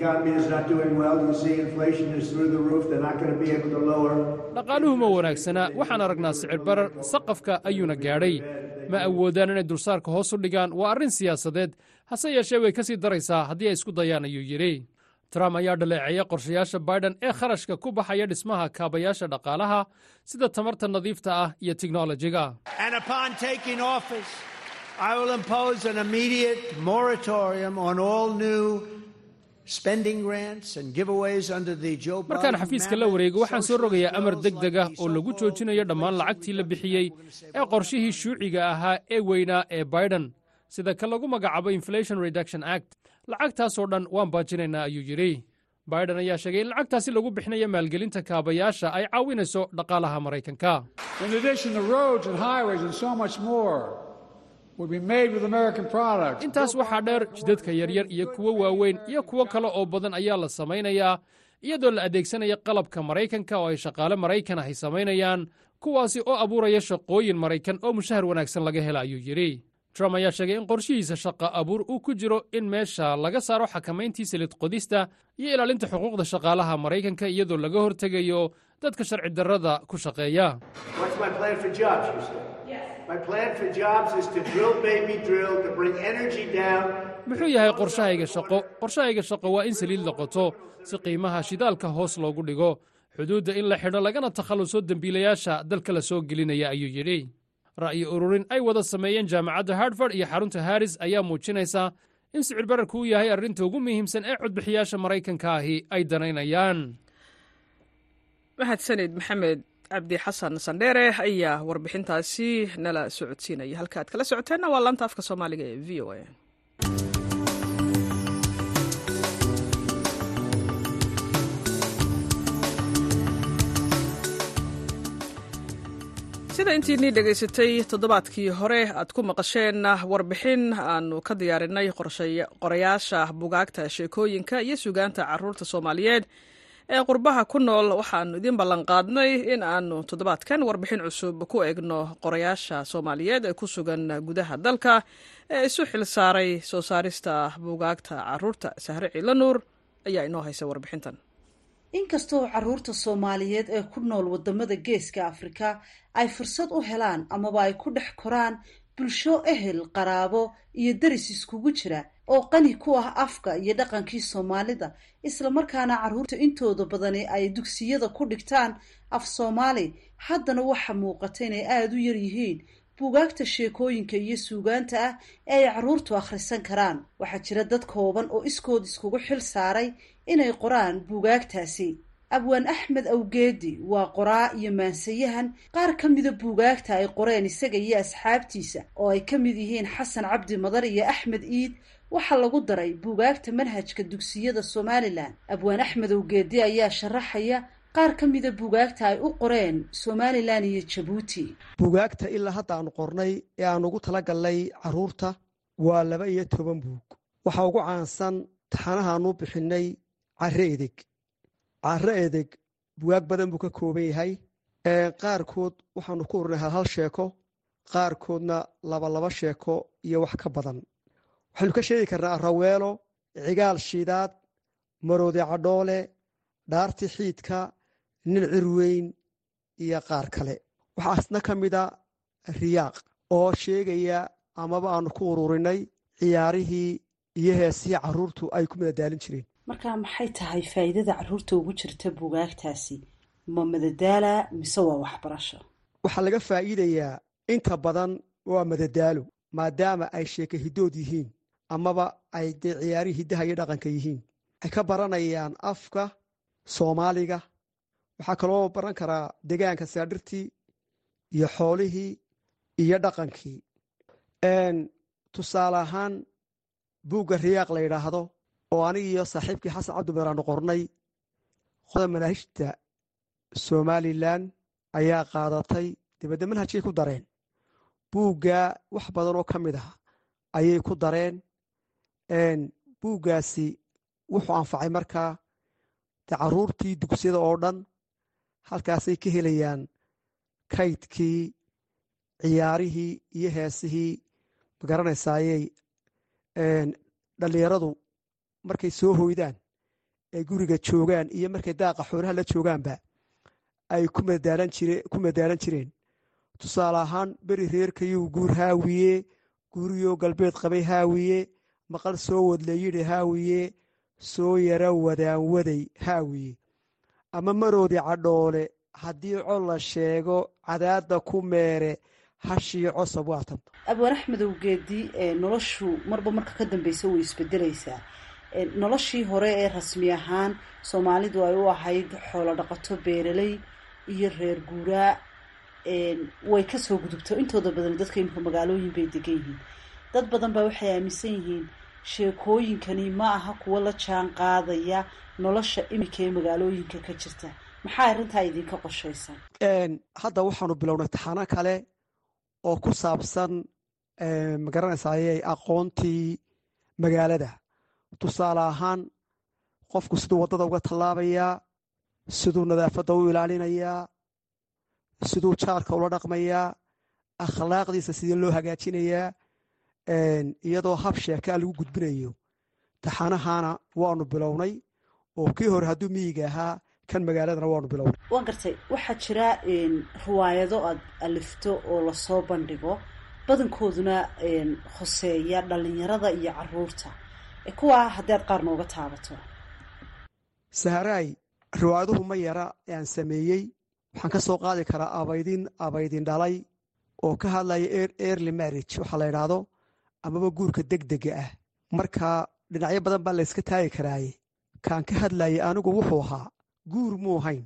[SPEAKER 10] dhaqaaluhu ma wanaagsana waxaan aragnaa sicir barar saqafka ayuuna gaadhay ma awoodaan inay dulsaarka hoos u dhigaan waa arrin siyaasadeed hase yeeshee way ka sii daraysaa haddii ay isku dayaan ayuu yidhi trump ayaa dhaleeceeya qorshayaasha biden ee kharashka ku baxaya dhismaha kaabayaasha dhaqaalaha sida tamarta nadiifta ah iyo teknolojiga markaan xafiiska la wareego waxaan soo rogayaa amar deg deg ah oo lagu joojinayo dhammaan lacagtii la bixiyey ee qorshihii shuuciga ahaa ee weynaa ee biden sida ka lagu magacaabo inflation reduction act lacagtaasoo dhan waan baajinaynaa ayuu yidhi biden ayaa sheegay in lacagtaasi lagu bixinayo maalgelinta kaabayaasha ay caawinayso dhaqaalaha maraykanka intaas waxaa dheer jidadka yaryar iyo kuwo waaweyn iyo kuwo kale oo badan ayaa la samaynayaa iyadoo la adeegsanaya qalabka maraykanka oo ay shaqaale maraykan ahy samaynayaan kuwaasi oo abuuraya shaqooyin maraykan oo mushahar wanaagsan laga hela ayuu yidhi trump ayaa sheegay in qorshihiisa shaqa abuur uu ku jiro in meesha laga saaro xakamayntii silid qodista iyo ilaalinta xuquuqda shaqaalaha maraykanka iyadoo laga hortegayo dadka sharci darrada ku shaqeeya muxuu yahay qorshahayga shaqo qorshahayga shaqo waa in saliid la qoto si qiimaha shidaalka hoos loogu dhigo xuduudda in la xidho lagana takhalluso dembiilayaasha dalka la soo gelinaya ayuu yidhi ra'yi ururin ay wada sameeyeen jaamacadda hartford iyo xarunta haris ayaa muujinaysa in sicir bararku uu yahay arrinta ugu muhiimsan ee codbixiyaasha maraykanka ahi ay danaynayaan
[SPEAKER 1] mahadsanid maxamed cabdi xasan sandheere ayaa warbixintaasi nala socodsiinaya halka aad kala socoteenna waa laanta afka soomaaliga ee v o a sida intiinii dhegaysatay toddobaadkii hore aad ku maqasheen warbixin aanu ka diyaarinay qorayaasha bugaagta sheekooyinka iyo sugaanta caruurta soomaaliyeed ee qurbaha ku nool waxaanu idiin ballanqaadnay in aanu toddobaadkan warbixin cusub ku eegno qorayaasha soomaaliyeed ee ku sugan gudaha dalka ee isu xil saaray soo saarista bugaagta caruurta sahre ciila nuur ayaa inoo haysa warbixintan
[SPEAKER 11] inkastoo caruurta soomaaliyeed ee ku nool wadamada geeska afrika ay fursad u helaan amaba ay ku dhex koraan bulsho ehel qaraabo iyo deris iskugu jira oo qani ku ah afka iyo dhaqankii soomaalida islamarkaana caruurta intooda badani ay dugsiyada ku dhigtaan af soomaali haddana waxa muuqata inay aada u yar yihiin buugaagta sheekooyinka iyo suugaanta ah ee ay caruurtu akhrisan karaan waxaa jira dad kooban oo iskood iskugu xil saaray inay qoraan buugaagtaasi abwaan axmed awgeedi waa qoraa iyo maansayahan qaar ka mida buugaagta ay qoreen isaga iyo asxaabtiisa oo ay ka mid yihiin xasan cabdi madar iyo axmed iid waxaa lagu daray buugaagta manhajka dugsiyada somalilan abwaan axmed awgeedi ayaa sharaxaya qaar ka mida buugaagta ay u qoreen somalilan iyo jabuuti
[SPEAKER 12] buugaagta ilaa hadda aanu qornay ee aan ugu talagalnay caruurta waa laba iyo toban buug waxaa ugu caansan taxanahaanu bixinay care edeg care edeg bugaag badan buu ka kooban yahay qaarkood waxaanu ku urinay hal hal sheeko qaarkoodna laba laba sheeko iyo wax ka badan waxaynu ka sheegi karnaa raweelo cigaal shiidaad maroode cadhoole dhaarti xiidka nin cirweyn iyo qaar kale waxaasna ka mida riyaaq oo sheegaya amaba aanu ku ururinay ciyaarihii iyo heesihii caruurtu ay ku madadaalin jireen
[SPEAKER 11] markaa maxay tahay faa'iidada caruurta ugu jirta buugaagtaasi ma madadaala mise waa waxbarasho
[SPEAKER 12] waxaa laga faa'iidayaa inta badan waa madadaalo maadaama ay sheeka hidood yihiin amaba ay dee ciyaarihii hiddaha iyo dhaqanka yihiin waxay ka baranayaan afka soomaaliga waxaa kaloo baran karaa degaanka saadhirtii iyo xoolihii iyo dhaqankii tusaale ahaan buugga riyaaq la yidhaahdo oo anig iyo saaxiibkii xasan cabdimer aanu qornay qoda manaahijta somalilan ayaa qaadatay dibadda manhajkay ku dareen buugga wax badan oo ka mid ah ayay ku dareen buuggaasi wuxuu anfacay markaa de caruurtii dugsiyada oo dhan halkaasay ka helayaan kaydkii ciyaarihii iyo heesihii magaranaysaayey dhallinyaradu markay soo hoydaan ay guriga joogaan iyo markay daaqa xoolaha la joogaanba ay ku madaalan jireen tusaale ahaan beri reerkayuu guur haawiye guuriyoo galbeed qabay haawiye maqal soo wadlayidhi haawiye soo yara wadaanwaday haawiye ama maroodi cadhoole haddii cod la sheego cadaadda ku meere hashii cosab waatan
[SPEAKER 11] abwaan axmed awgeedi noloshu marba marka ka dambeysa way isbedelaysaa noloshii hore ee rasmi ahaan soomaalidu ay u ahayd xoolo dhaqato beeraley iyo reer guuraa way kasoo gudubto intooda badan dadka imika magaalooyin bay degan yihiin dad badan baa waxay aaminsan yihiin sheekooyinkani ma aha kuwo la jaan qaadaya nolosha imika ee magaalooyinka ka jirta maxaa arrintaa idinka qoshaysan
[SPEAKER 12] hadda waxaanu bilownay taxano kale oo ku saabsan magaranaysaayey aqoontii magaalada tusaale ahaan qofku siduu waddada uga tallaabayaa siduu nadaafadda u ilaalinayaa siduu jaarka ula dhaqmayaa akhlaaqdiisa sidii loo hagaajinayaa iyadoo hab sheekaa lagu gudbinayo taxanahana waanu bilownay oo kii hore hadduu miyiga ahaa kan magaaladana waanu bilownay
[SPEAKER 11] waan gartay waxaa jira riwaayado aad alifto oo lasoo bandhigo badankooduna hoseeya dhalinyarada iyo caruurta kuwaa haddii aad qaar nooga taabato
[SPEAKER 12] saharaay riwaayaduhu ma yara ee aan sameeyey waxaan ka soo qaadi karaa abaydin abaydin dhalay oo ka hadlaya early marriage waxaa la yidhaahdo amaba guurka degdega ah marka dhinacyo badan baa layska taagi karaaye kaan ka hadlayay anigu wuxuu ahaa guur muu hayn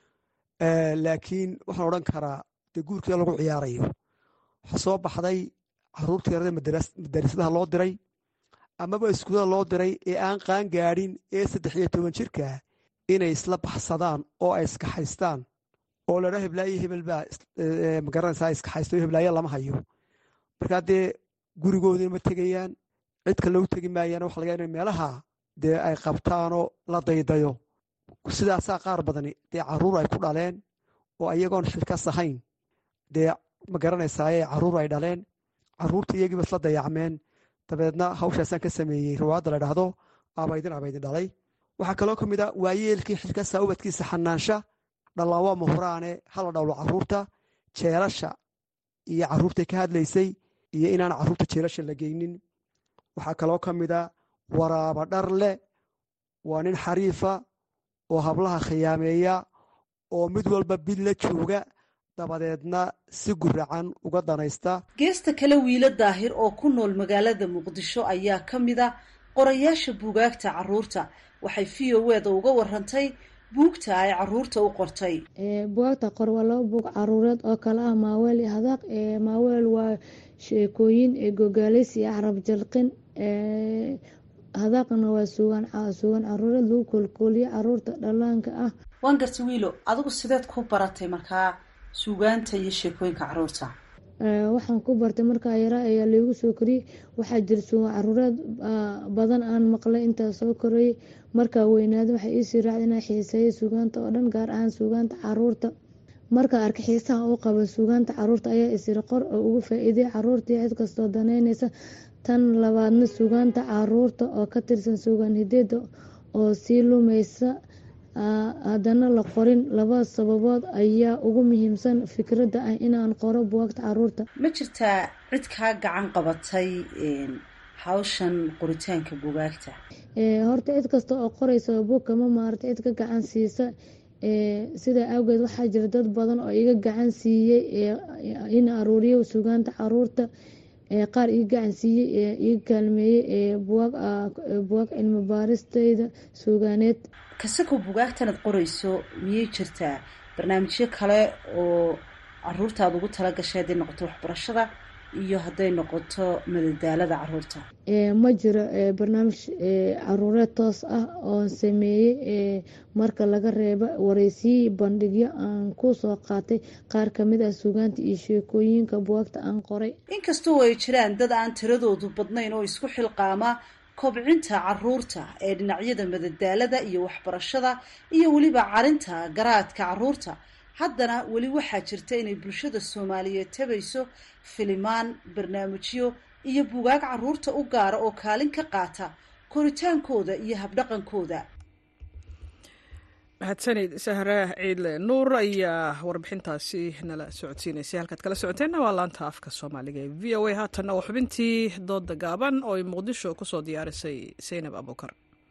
[SPEAKER 12] laakiin waxaan odhan karaa dee guurkii lagu ciyaarayo waxaa soo baxday caruurta yarada madarasadaha loo diray amaba iskuulada loo diray ee aan qaan gaadhin ee saddex iyo toban jirkaa inay isla baxsadaan oo ay iskaxaystaan oo ladhaa heblaayo hebelbaa magaranaysaa iskaxaysto heblaayo lama hayo markaa dee gurigoodina ma tegayaan cid kale u tegi maayaan waxa laga ina meelaha dee ay qabtaanoo la daydayo sidaasaa qaar badani dee caruur ay ku dhaleen oo iyagoon xilkas ahayn dee ma garanaysaaye caruur ay dhaleen caruurta iyagiiba isla dayacmeen dabeedna hawshaasaan ka sameeyey riwaayadda la dhahdo abaydin abaydin dhalay waxaa kaloo ka mid a waayeelkii xilkasa ubadkiisa xanaansha dhallaan waa muhuraane hala dhowlo caruurta jeelasha iyo caruurtay ka hadlaysay iyo inaan caruurta jeelasha la geynin waxaa kaloo ka mid a waraaba dharle waa nin xariifa oo hablaha khiyaameeya oo mid walba bil la jooga dabadeedna si guracan uga danaysta
[SPEAKER 11] geesta kale wiilo daahir oo ku nool magaalada muqdisho ayaa ka mid a qorayaasha buugaagta caruurta waxay v o eda uga warantay buugta ay caruurta u qortay
[SPEAKER 13] bugaagta qor waa laba buug caruureed oo kale ah maaweel iyo hadaaq maaweel waa sheekooyin gogaalis iyo carab jalqin hadaaqna waa suugaan suugaan caruureed lagu koolkooliyo caruurta dhallaanka ah
[SPEAKER 11] waan gartay wiilo adigu sideed ku baratay markaa suugaanta iyo sheekooyinka caruurta
[SPEAKER 13] waxaan ku bartay markaa yaraa ayaa laigu soo koriyey waxaa jira suugaan caruureed badan aan maqlay intaa soo korayay markaa weynaada waxay iisii raacda inaa xiiseeya suugaanta oo dhan gaar ahaan suugaanta caruurta markaa arka xiisaha u qaba suugaanta caruurta ayaa isiri qor oo ugu faa-iiday caruurtii cid kastoo daneyneysa tan labaadna suugaanta caruurta oo ka tirsan suugaan hideeda oo sii lumeysa haddana la qorin laba sababood ayaa ugu muhiimsan fikradda ah inaan qoro buwaagta caruurta
[SPEAKER 11] ma jirtaa cid kaa gacan qabatay hawshan qoritaanka bugaagta
[SPEAKER 13] horta cid kasta oo qoreysa buugka ma maarata cid ka gacan siisa sidaa awgeed waxaa jira dad badan oo iga gacan siiyey in aruuriyo suugaanta caruurta qaar ii gacan siiyey iga kaalmeeyey buwaag cilmi baaristeyda suugaaneed
[SPEAKER 11] kasakoo bugaagtanaad qoreyso miyay jirtaa barnaamijyo kale oo caruurtaad ugu tala gashay hadday noqoto waxbarashada iyo hadday noqoto madadaalada caruurta
[SPEAKER 13] ma jiro barnaamij caruureed toos ah oon sameeyey marka laga reebo wareysiyi bandhigyo aan ku soo qaatay qaar kamid ah suugaanta iyo sheekooyinka buwaagta aan qoray
[SPEAKER 11] inkastoo ay jiraan dad aan tiradoodu badnayn oo isku xilqaama kobcinta caruurta ee dhinacyada madadaalada iyo waxbarashada iyo weliba carinta garaadka caruurta haddana weli waxaa jirta inay bulshada soomaaliyeed tabayso filimaan barnaamijyo iyo bugaag caruurta u gaara oo kaalin ka qaata koritaankooda iyo habdhaqankooda
[SPEAKER 1] mahadsanid sahraah ciidle nuur ayaa warbixintaasi nala socodsiinaysay halkaad kala socoteenna waa laanta afka soomaaliga ee v o a haatanna waa xubintii dooda gaaban oo ay muqdisho kusoo diyaarisay saynab abuukar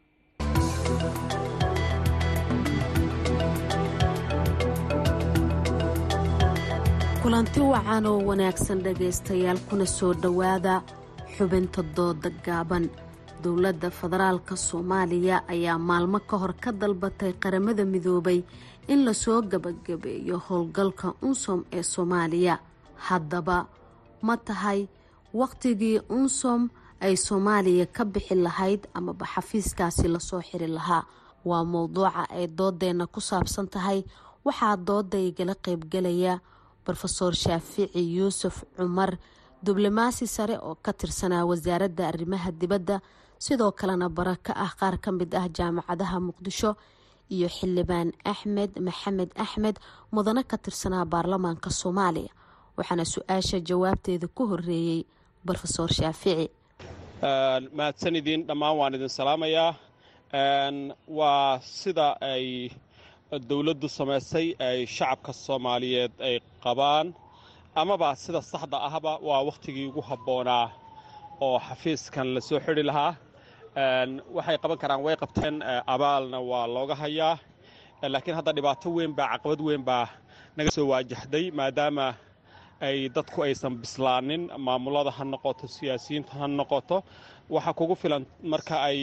[SPEAKER 14] kulanti wacan oo wanaagsan dhagaystayaal kuna soo dhowaada xubinta dooda gaaban dowladda federaalka soomaaliya ayaa maalmo ka hor ka dalbatay qaramada midoobay in lasoo gabagabeeyo howlgalka unsom ee soomaaliya haddaba ma tahay wakhtigii unsom ay soomaaliya ka bixi lahayd amaba xafiiskaasi lasoo xiri lahaa waa mowduuca ay doodeenna ku saabsan tahay waxaa dooda igala qaybgalaya rofeor shaafici yuusuf cumar diblomaasi sare oo ka tirsanaa wasaaradda arrimaha dibadda sidoo kalena bara ka ah qaar ka mid ah jaamacadaha muqdisho iyo xildhibaan axmed maxamed axmed mudane ka tirsanaa baarlamaanka soomaaliya waxaana su-aasha jawaabteeda ku horeeyey rofeor shaafici
[SPEAKER 15] mahadsan idiin dhammaan waan idin salaamayaa waa sida ay dowladdu samaysay ay shacabka soomaaliyeed ay qabaan amaba sida saxda ahba waa wakhtigii ugu habboonaa oo xafiiskan la soo xidhi lahaa waxay qaban karaan way qabteen abaalna waa looga hayaa laakiin hadda dhibaato weyn baa caqabad weyn baa naga soo waajahday maadaama ay dadku aysan bislaanin maamulada ha noqoto siyaasiyiinta ha noqoto waxaa kugu filan marka ay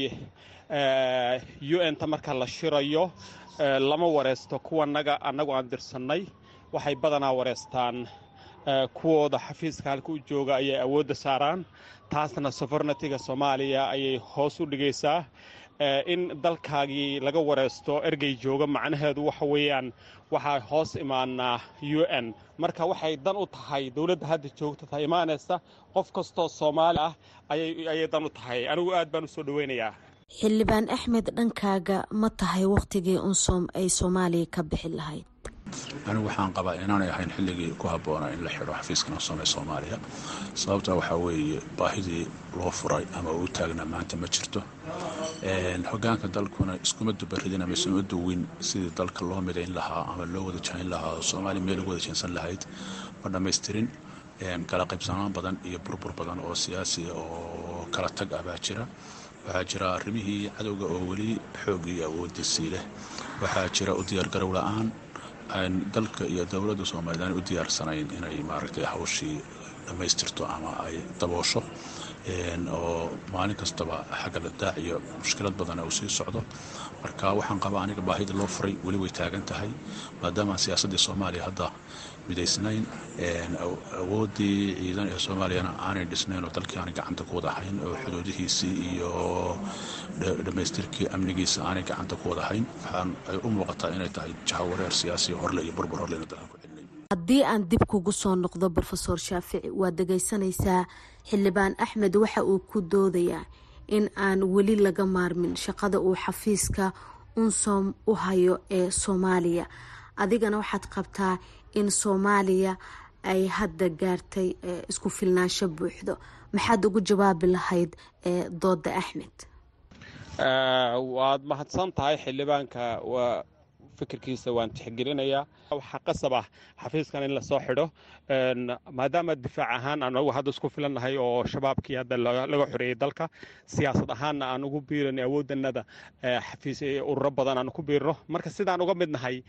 [SPEAKER 15] u n ta marka la shirayo lama wareesto kuwanaga annagu aan dirsannay waxay badanaa wareestaan kuwooda xafiiska halka u jooga ayay awoodda saaraan taasna sofornatiga soomaaliya ayay hoos u dhigaysaa in dalkaagii laga wareesto ergey jooga macnaheedu waxa weeyaan waxaa hoos imaanaa u n marka waxay dan u tahay dowladda hadda joogta ta imaanaysa qof kastoo soomaali ah ayay dan u tahay anigu aad baan u soo dhoweynayaa
[SPEAKER 14] xildhibaan axmed dhankaaga ma tahay wakhtigii unsom ay soomaaliya ka bixi lahayd
[SPEAKER 16] anigu waxaan qabaa inaanay ahayn xilligii ku habboonaa in la xidho xafiiskan unsom ee soomaaliya sababta waxaa weeye baahidii loo furay ama uu taagnaa maanta ma jirto hogaanka dalkuna iskuma dubaridin ama isuma duwin sidii dalka loo midayn lahaa ama loo wada jayn lahaa oo soomaaliya meel ugu wada jaynsan lahayd ma dhammaystirin kala qaybsanaan badan iyo burbur badan oo siyaasiya oo kala tag ah baa jira waxaa jira arrimihii cadowga oo weli xoogii iyo awoodiisii leh waxaa jira u diyaargarow la-aan dalka iyo dowladda soomaaliyed aan u diyaarsanayn inay maaragtay hawshii dhammaystirto ama ay daboosho oo maalin kastaba xagga la daac iyo mushkilad badana uu sii socdo marka waxaan qabaa aniga baahida loo furay weli way taagan tahay maadaama siyaasaddii soomaaliya hadda midaysnayn awooddii ciidan ee soomaaliyana aanay dhisnayn oo dalkii aanay gacanta ku wada hayn oo xuduudihiisii iyo dhammaystirkii amnigiisa aanay gacanta ku wada hayn waxaan ay u muuqataa inay tahay jahawareer siyaasi horle iyo burbur horleyna dalka ku
[SPEAKER 14] haddii aan dib kugu soo noqdo rofeor shaafici waad dhegaysanaysaa xildhibaan axmed waxa uu ku doodayaa in aan weli laga maarmin shaqada uu xafiiska unsom u hayo ee soomaaliya adigana waxaad qabtaa in soomaaliya ay hadda gaartay isku filnaansho buuxdo maxaad ugu jawaabi lahayd dooda axmed
[SPEAKER 15] waad mahadsan tahay xildhibaanka waa fikirkiisa waan tixgelinayaa waxaa qasab ah xafiiskan in lasoo xidho maadaama difaac ahaan aan ugu hadda isku filannahay oo shabaabkii hadda laga xoreeyey dalka siyaasad ahaanna aan ugu biiranay awooddanada xafiis ururo badan aan ku biirno marka sidaan uga mid nahay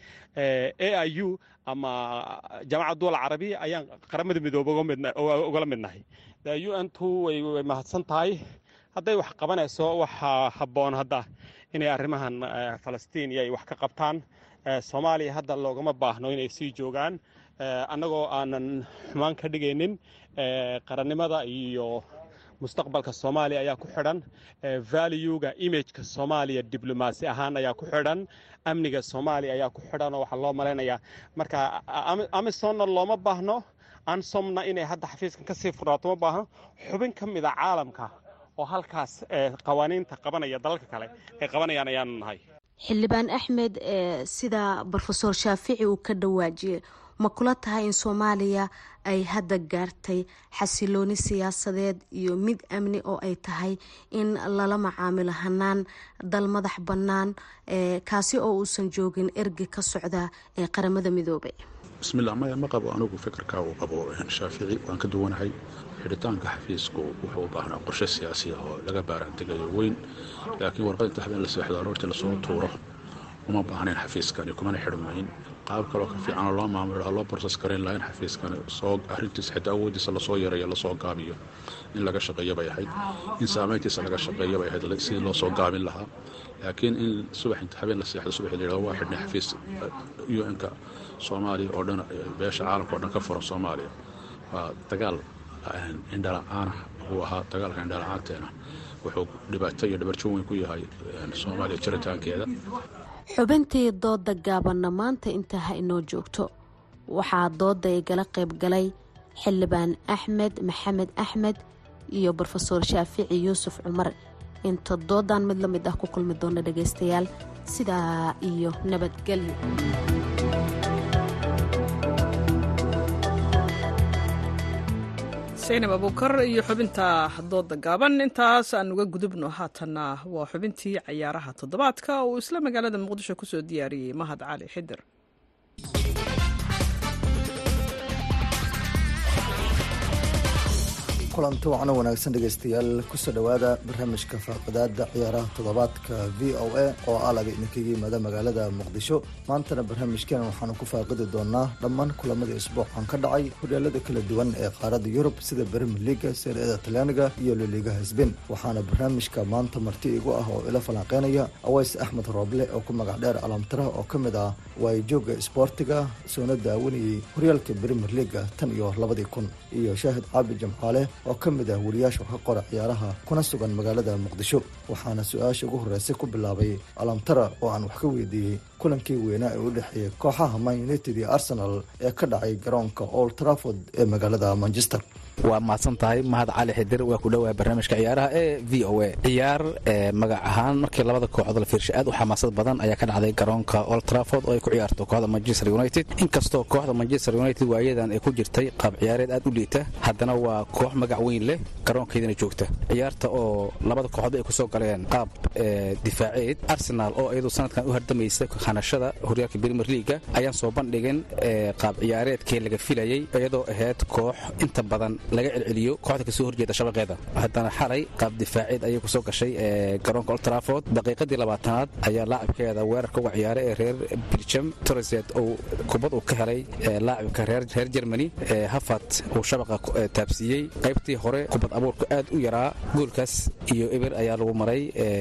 [SPEAKER 15] a i u ama jaamacad duwal carabiya ayaan qaramada midoobe ugala mid nahay u n tu way mahadsan tahay hadday wax qabanayso waxaa habboon hadda inay arrimahan falastiin iyo ay wax ka qabtaan soomaaliya hadda loogama baahno inay sii joogaan annagoo aanan xumaan ka dhigaynin qarannimada iyo mustaqbalka soomaaliya ayaa ku xidhan valuega imageka soomaaliya diblomaasi ahaan ayaa ku xidhan amniga soomaaliya ayaa ku xidhan oo waxaa loo malaynayaa marka amisonna looma baahno ansomna inay hadda xafiiskan kasii furnaato ma baahno xubin ka mida caalamka oo halkaas qawaaniinta qabanaya dalalka kale ay qabanayaan ayaanu nahay
[SPEAKER 14] xildhibaan axmed sida rofeor shaafici uu ka dhawaajiyey ma kula tahay in soomaaliya ay hadda gaartay xasilooni siyaasadeed iyo mid amni oo ay tahay in lala macaamilo hanaan dal madax bannaan kaasi oo uusan joogin ergi ka socda ee qaramada midoobay
[SPEAKER 16] bismillah maya ma qabo anigu fikirkaa uu qabo shaafici waan ka duwanahay xidhitaanka xafiisku wuxuu u baahnaa qorshe siyaasi ah oo laga baaraantegayo weyn laakiin warqad inta habeen la seexdo aroortii lasoo tuuro uma baahnayn xafiiskani kumana xidhmayn qaab kaloo ka fiicanoo loo maamulo loo borses garayn lahaa in xafiiskani soo arrintiisa xitaa awoodiisa lasoo yareeyo lasoo gaabiyo in laga shaqeeyo bay ahayd in saamayntiisa laga shaqeeyo bay ahayd sidii loo soo gaabin lahaa laakiin in subax inta habeen la seexdo subaxii la yidhahdo waa xidhnay xafiis u n-ka soomaaliya oo dhan beesha caalamka oo dhan ka furan soomaaliya waa dagaal indhala-aanah uu ahaa dagaalka indhala-aanteena wuxuu dhibaato iyo dhabarjo weyn ku yahay soomaaliya jiritaankeeda
[SPEAKER 14] xubintii dooda gaabanna maanta intaa ha inoo joogto waxaa dooda igala qayb galay xildhibaan axmed maxamed axmed iyo rofeor shaafici yuusuf cumar inta doodan mid la mid ah ku kulmi doona dhagaystayaal sidaa iyo nabadgelyo
[SPEAKER 1] saynab abuukar iyo xubinta dooda gaaban intaas aan uga gudubno haatanna waa xubintii cayaaraha toddobaadka uu isla magaalada muqdisho kusoo diyaariyey mahad cali xidir
[SPEAKER 17] kulanti wacno wanaagsan dhegaystayaal kusoo dhowaada barnaamijka faaqadaada ciyaaraha toddobaadka v o a oo alaga idinkaga yimaada magaalada muqdisho maantana barnaamijkeena waxaanu ku faaqidi doonaa dhammaan kulamadii isbuucan ka dhacay horyaalada kala duwan ee qaarada yurub sida brimier liga seerada talyaaniga iyo loligaha sbain waxaana barnaamijka maanta marti igu ah oo ila falanqeynaya aways axmed rooble oo ku magac dheer alamtara oo ka mid ah waayijooga isboortiga soona daawanayay horyaalka brimier liga tan iyo labadii kun iyo shaahid caabi jamcaale oo ka mid ah wariyaasha ka qora ciyaaraha kuna sugan magaalada muqdisho waxaana su-aasha ugu horreysay ku bilaabay alamtara oo aan wax ka weydiiyey kulankii weynaa ee u dhexeeyay kooxaha man united iyo arsenal ee ka dhacay garoonka old trafford ee magaalada manchester
[SPEAKER 18] waa mahadsan tahay mahad cali xidir waa ku dhowaa barnaamijka ciyaaraha ee v o a ciyaar magac ahaan markii labada kooxood la fiirshay aad u xamaasad badan ayaa ka dhacday garoonka old trafford oo ay ku ciyaarto kooxda manchester united inkastoo kooxda manchester united waayadan ay ku jirtay qaab ciyaareed aad u liita haddana waa koox magac weyn leh garoonkeedana joogta ciyaarta oo labada kooxood ay kusoo galeen qaab difaaceed arsenal oo iyadu sanadkan u hardamaysa hanashada horyaalka premier leaga ayaan soo bandhigin qaab ciyaareedkii laga filayay iyadoo ahayd koox inta badan laga celceliyo kooxda kasoo horjeeda shabaqeeda haddana xalay qaab difaaceed ayay kusoo gashay garoonka old trafford daqiiqadii labaatanaad ayaa laacibkeeda weerarka uga ciyaaray ee reer belgium torreset uu kubad uu ka helay laacibka reer germany hafat uu shabaqa taabsiiyey qaybtii hore kubad abuurka aad u yaraa goolkaas iyo eber ayaa lagu maray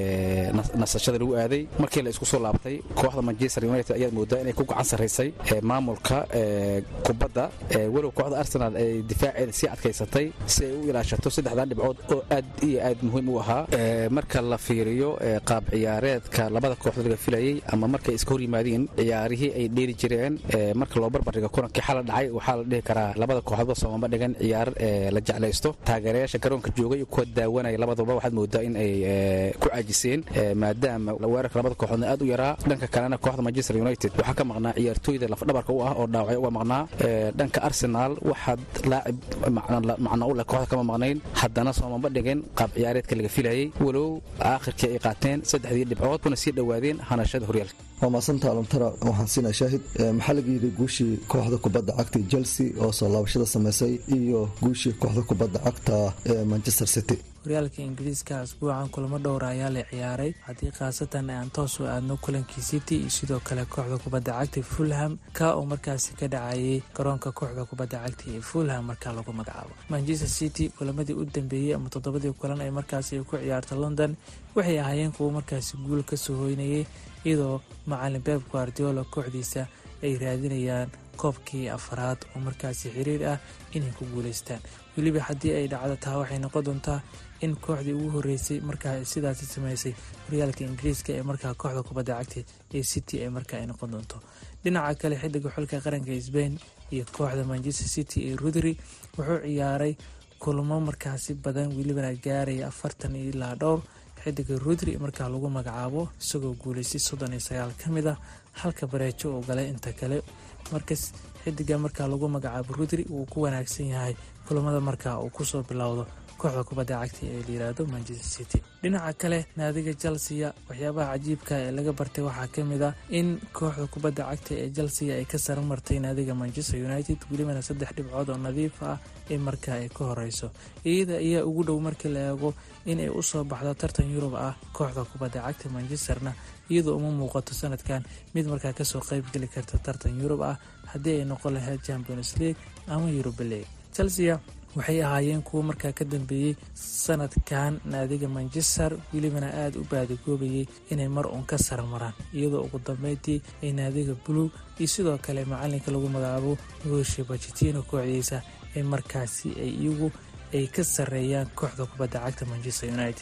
[SPEAKER 18] nasashada lagu aaday markii la isku soo laabtay kooxda manchester united ayaad moodaa inay ku gacan sarraysay maamulka kubadda walow kooxda arsenal ay difaaceeda sii adkaysatay si ay u ilaashato saddexdan dhibcood oo aad iyo aad muhiim u ahaa marka la fiiriyo qaab ciyaareedka labada kooxdood laga filayay ama markay iska hor yimaadeen ciyaarihii ay dheeli jireen marka loo barbardhigo kulankii xala dhacay waxaa la dhihi karaa labada kooxdood soomama dhigan ciyaar la jeclaysto taageerayaasha garoonka joogay iyo kuwa daawanaya labaduba waxaad moodaa in ay ku caajiseen maadaama weerarka labada kooxoodna aad u yaraa dhanka kalena kooxda manchester united waxaa ka maqnaa ciyaartooyda lafdhabarka u ah oo dhaawacyo uga maqnaa dhanka arsenal waxaad laacib macno u leh kooxda kama maqnayn haddana soomama dhigin qaab ciyaareedka laga filayay walow aakhirkii ay qaateen saddexdii dhibcood kuna sii dhowaadeen hanashada horyaalka
[SPEAKER 17] waa maasanta alamtara waxaan siinaa shaahid maxaa laga yidhi guushii kooxda kubadda cagta chelsea oo soo laabashada samaysay iyo guushii kooxda kubadda cagta ee manchester city
[SPEAKER 19] horyaalka ingiriiska asbuucan kulamo dhowra ayaa la ciyaaray haddii khaasatan aan toos u aadno kulankii city iyo sidoo kale kooxda kubadda cagta fulham ka oo markaasi ka dhacayay garoonka kooxda kubadda cagta ee fulham markaa lagu magacaabo manchester city kulamadii u dambeeyey ama toddobadii kulan ay markaasi ay ku ciyaarta london waxay ahaayeen kuwo markaasi guul ka soo hoynayay iyadoo macalin beb guardiola kooxdiisa ay raadinayaan koobkii afaraad oo markaasi xiriir ah inay ku guulaystaan weliba haddii ay dhacdo taa waxay noqon doontaa in kooxdii ugu horreysay markaa sidaasi sameysay horyaalka ingiriiska ee markaa kooxda kubadda cagta ee city ee markaa ay noqon doonto dhinaca kale xidiga xulka qaranka sbain iyo kooxda manchester city ee rudri wuxuu ciyaaray kulmo markaasi badan welibana gaaraya afartan ilaa dhowr xidiga rudri markaa lagu magacaabo isagoo guulaystay soddon iyo sagaal ka mid ah halka bareejo uu galay inta kale markas xidiga markaa lagu magacaabo rudri wuu ku wanaagsan yahay kulamada markaa uu kusoo bilowdo kooxda kubadda cagta ee layiraahdo manchester city dhinaca kale naadiga chelsea waxyaabaha cajiibka ee laga bartay waxaa ka mid ah in kooxda kubadda cagta ee chelsea ay ka sara martay naadiga manchester united welibana saddex dhibcood oo nadiif ah in markaa ay ka horeyso iyada ayaa ugu dhow markii la eego inay usoo baxdo tartan yurub ah kooxda kubadda cagta manchesterna iyadoo uma muuqato sanadkan mid markaa kasoo qeybgeli karta tartan yurub ah haddii ay noqon lahayd champions league ama yuruba league chelsea waxay ahaayeen kuwo markaa ka dambeeyey sanadkan naadiga manchester welibana aada u baadigoobayay inay mar uun ka saramaraan iyadoo ugu dambeyntii ay naadiga blue iyo sidoo kale macalinka lagu magacaabo gooshe bajitino kooxdiisa ay markaasi ay iyagu ay ka sareeyaan kooxda kubadda cagta manchester united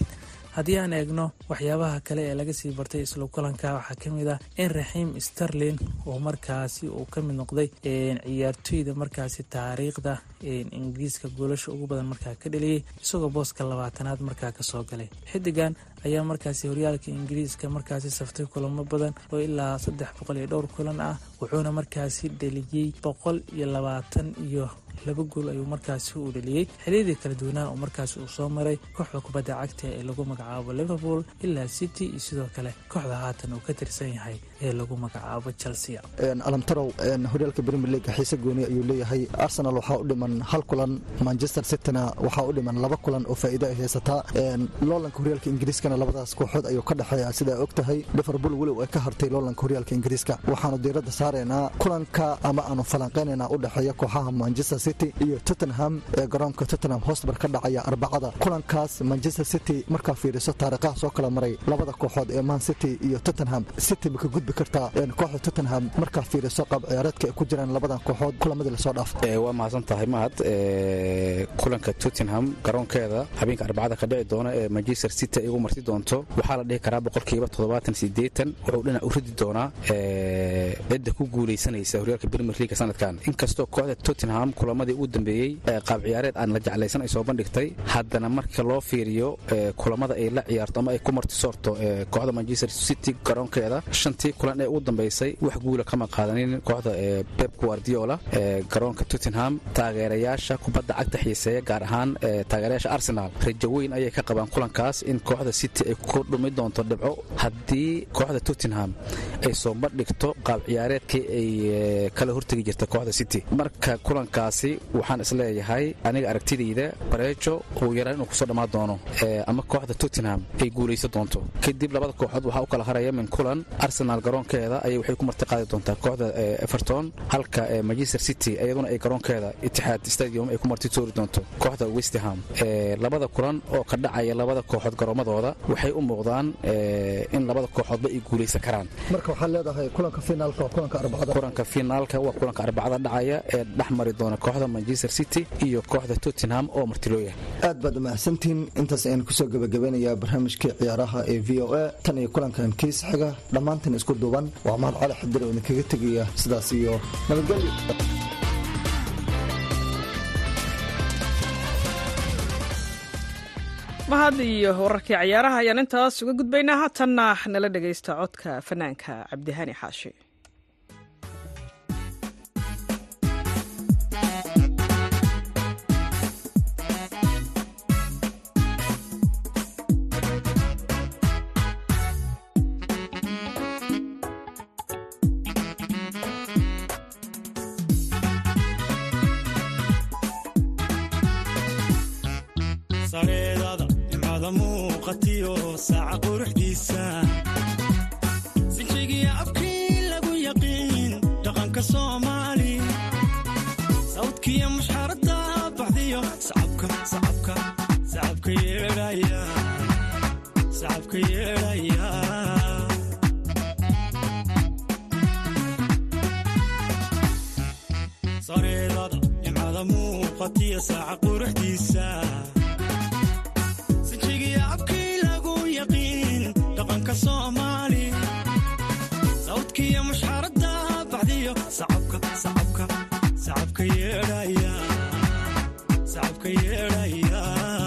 [SPEAKER 19] haddii aan eegno waxyaabaha kale ee laga sii bartay isla kulanka waxaa ka mid ah in raxiim sterlin oo markaasi uu ka mid noqday ciyaartoyda markaasi taariikhda ingiriiska goolasha ugu badan markaa ka dheliyey isagoo booska labaatanaad markaa kasoo galay xidigan ayaa markaasi horyaalka ingiriiska markaasi saftay kulamo badan oo ilaa saddex boqol iyo dhowr kulan ah wuxuuna markaasi dheliyey boqol iyo labaatan iyo laba gool ayuu markaasi uu dheliyey xiliyadii kala duwanaa oo markaasi uu soo maray kooxda kubadda cagta ee lagu magacaabo liverpool ilaa city iyo sidoo kale kooxda haatan uu ka tirsan yahay ee lagu magacaabo chelsea
[SPEAKER 17] alamtarow horyaalka premier league xiise gooni ayuu leeyahay arsenal waxaa u dhiman hal kulan manchester cityna waxaa u dhiman laba kulan oo faa'iido ay haysataa loolanka horyaalka ingiriiskana labadaas kooxood ayuu ka dhexeeya sidaa og tahay liverpool weliw ay ka hartay loolanka horyaalka ingiriiska waxaanu diiradda saaraynaa kulanka ama aanu falanqaynaynaa u dhexeeya kooxaha manchester city iyo tottenham ee garoonka tottenham hosbar ka dhacaya arbacada kulankaas manchester city markaa fiiriso taariikhaha soo kala maray labada kooxood ee man city iyo tottenham city ma ka gudbi kartaa kooxda tottenham markaa fiiriso qaab ciyaareedka ay ku jiraan labadan kooxood kulamadii lasoo dhaaf
[SPEAKER 18] waa mahadsan tahay mahad kulanka tottenham garoonkeeda habeenka arbacada ka dhici doona ee manchester city ay ugu marti doonto waxaa la dhihi karaa boqolkiiba toddobaatan sideetan wuxuu dhinac u ridi doonaa cidda ku guulaysanaysa horyaalka premier league sanadkan inkastoo kooxda tottenham kulamadii ugu dambeeyey qaab ciyaareed aan la jeclaysan ay soo bandhigtay haddana marka loo fiiriyo kulamada ay la ciyaarto ama ay ku martisoorto kooxda manchester city garoonkeeda shantii kulan ee ugu dambaysay wax guula kama qaadanin kooxda pep guardiola garoonka tottenham taageerayaasha kubadda cagta xiiseeya gaar ahaan taageerayaasha arsenal rajo weyn ayay ka qabaan kulankaas in kooxda city ay ku dhumi doonto dhibco haddii kooxda tottenham ay soo bandhigto qaab ciyaareedkii ay kala hortegi jirta kooxda city marka kulankaasi waxaan isleeyahay aniga aragtidayda bareejo uu yaraan inuu kusoo dhammaan doono ama kooxda tottenham ay guulaysan doonto kadib labada kooxood waxaa u kala haraya min kulan arsenal garoonkeeda ayay waxay ku marti qaadi doontaa kooxda everton halka manchester city iyaduna ay garoonkeeda itixaad stadium ay ku marti toori doonto kooxda westham labada kulan oo ka dhacaya labada kooxood garoomadooda waxay u muuqdaan in labada kooxoodba ay guulaysan karaan
[SPEAKER 17] marka waxaad leedahay kulanka finaalka waa kulanka arbacada
[SPEAKER 18] kulanka finaalka waa kulanka arbacada dhacaya ee dhex mari doona kooxda manchester city iyo kooxda tottenham oo martilooya
[SPEAKER 17] aad baad umahadsantihiin intaas ayaan kusoo gebagabeynayaa barnaamijkii ciyaaraha ee v o a tan iyo kulankan kiis xiga dhammaantan isku duuban waa mahad cali xadir oo idinkaga tegaya sidaas iyo nabadgelyo
[SPEAKER 1] mahad iyo wararkii ciyaaraha ayaan intaas uga gudbaynaa haatanna nala dhegaysta codka fanaanka cabdihani xaashi
[SPEAKER 20] sareedada nimcada muuqatiyo saaca quruxdiisa sinjigiya abkii lagu yaqiin dhaqanka soomaali sawdkiya mushxarada baxdiyo sacabka sacabka sacabka yeedhaya sacabka yeedhaya sareedada nimcada muuqatiyo saaca quruxdiisa sawdkiya mushxarada baxdiyo sacabka sacabka sacabka yeedhaya sacabka yeedhaya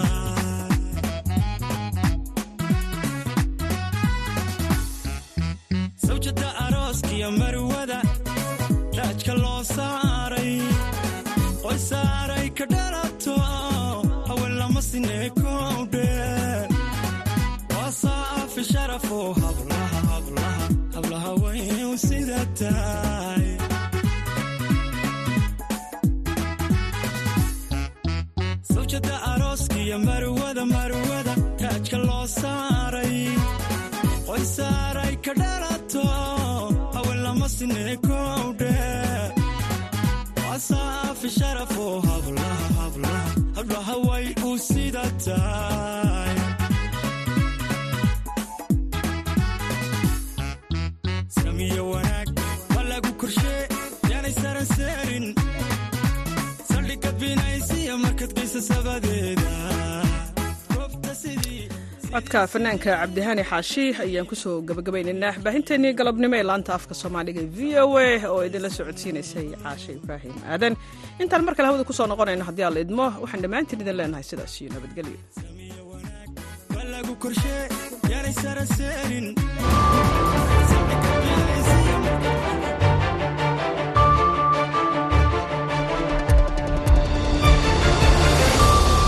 [SPEAKER 20] sawjada arooskiyo marwada raajka loo saaray qoy saaray ka dhalato haween lama sineekowdhe wasaafi sharafo hablaha hablaha hablaha wayn sida tahay sawjada arooskiyo marwada marwada taajka loo saaray qoy saaray ka dhalato haween lama sineekowdhe wasaafi sharafo hablaha hablaha hablaha way u sida tahay samiyo wanaag waa lagu korshee yaanay saranseerin saldhigga binaysiya markad geysa sabadeeda
[SPEAKER 1] codka fanaanka cabdihani xaashi ayaan kusoo gabagabaynaynaa baahinteennii galabnimo ee laanta afka soomaaliga v o a oo idinla socodsiinaysay caashe ibraahim aadan intaan mar kale hawada kusoo noqonayno haddii aan la idmo waxaan dhammaantiin idin leenahay sidaas iyo nabadgelyo
[SPEAKER 20] lagu korshe yaanay saraseerin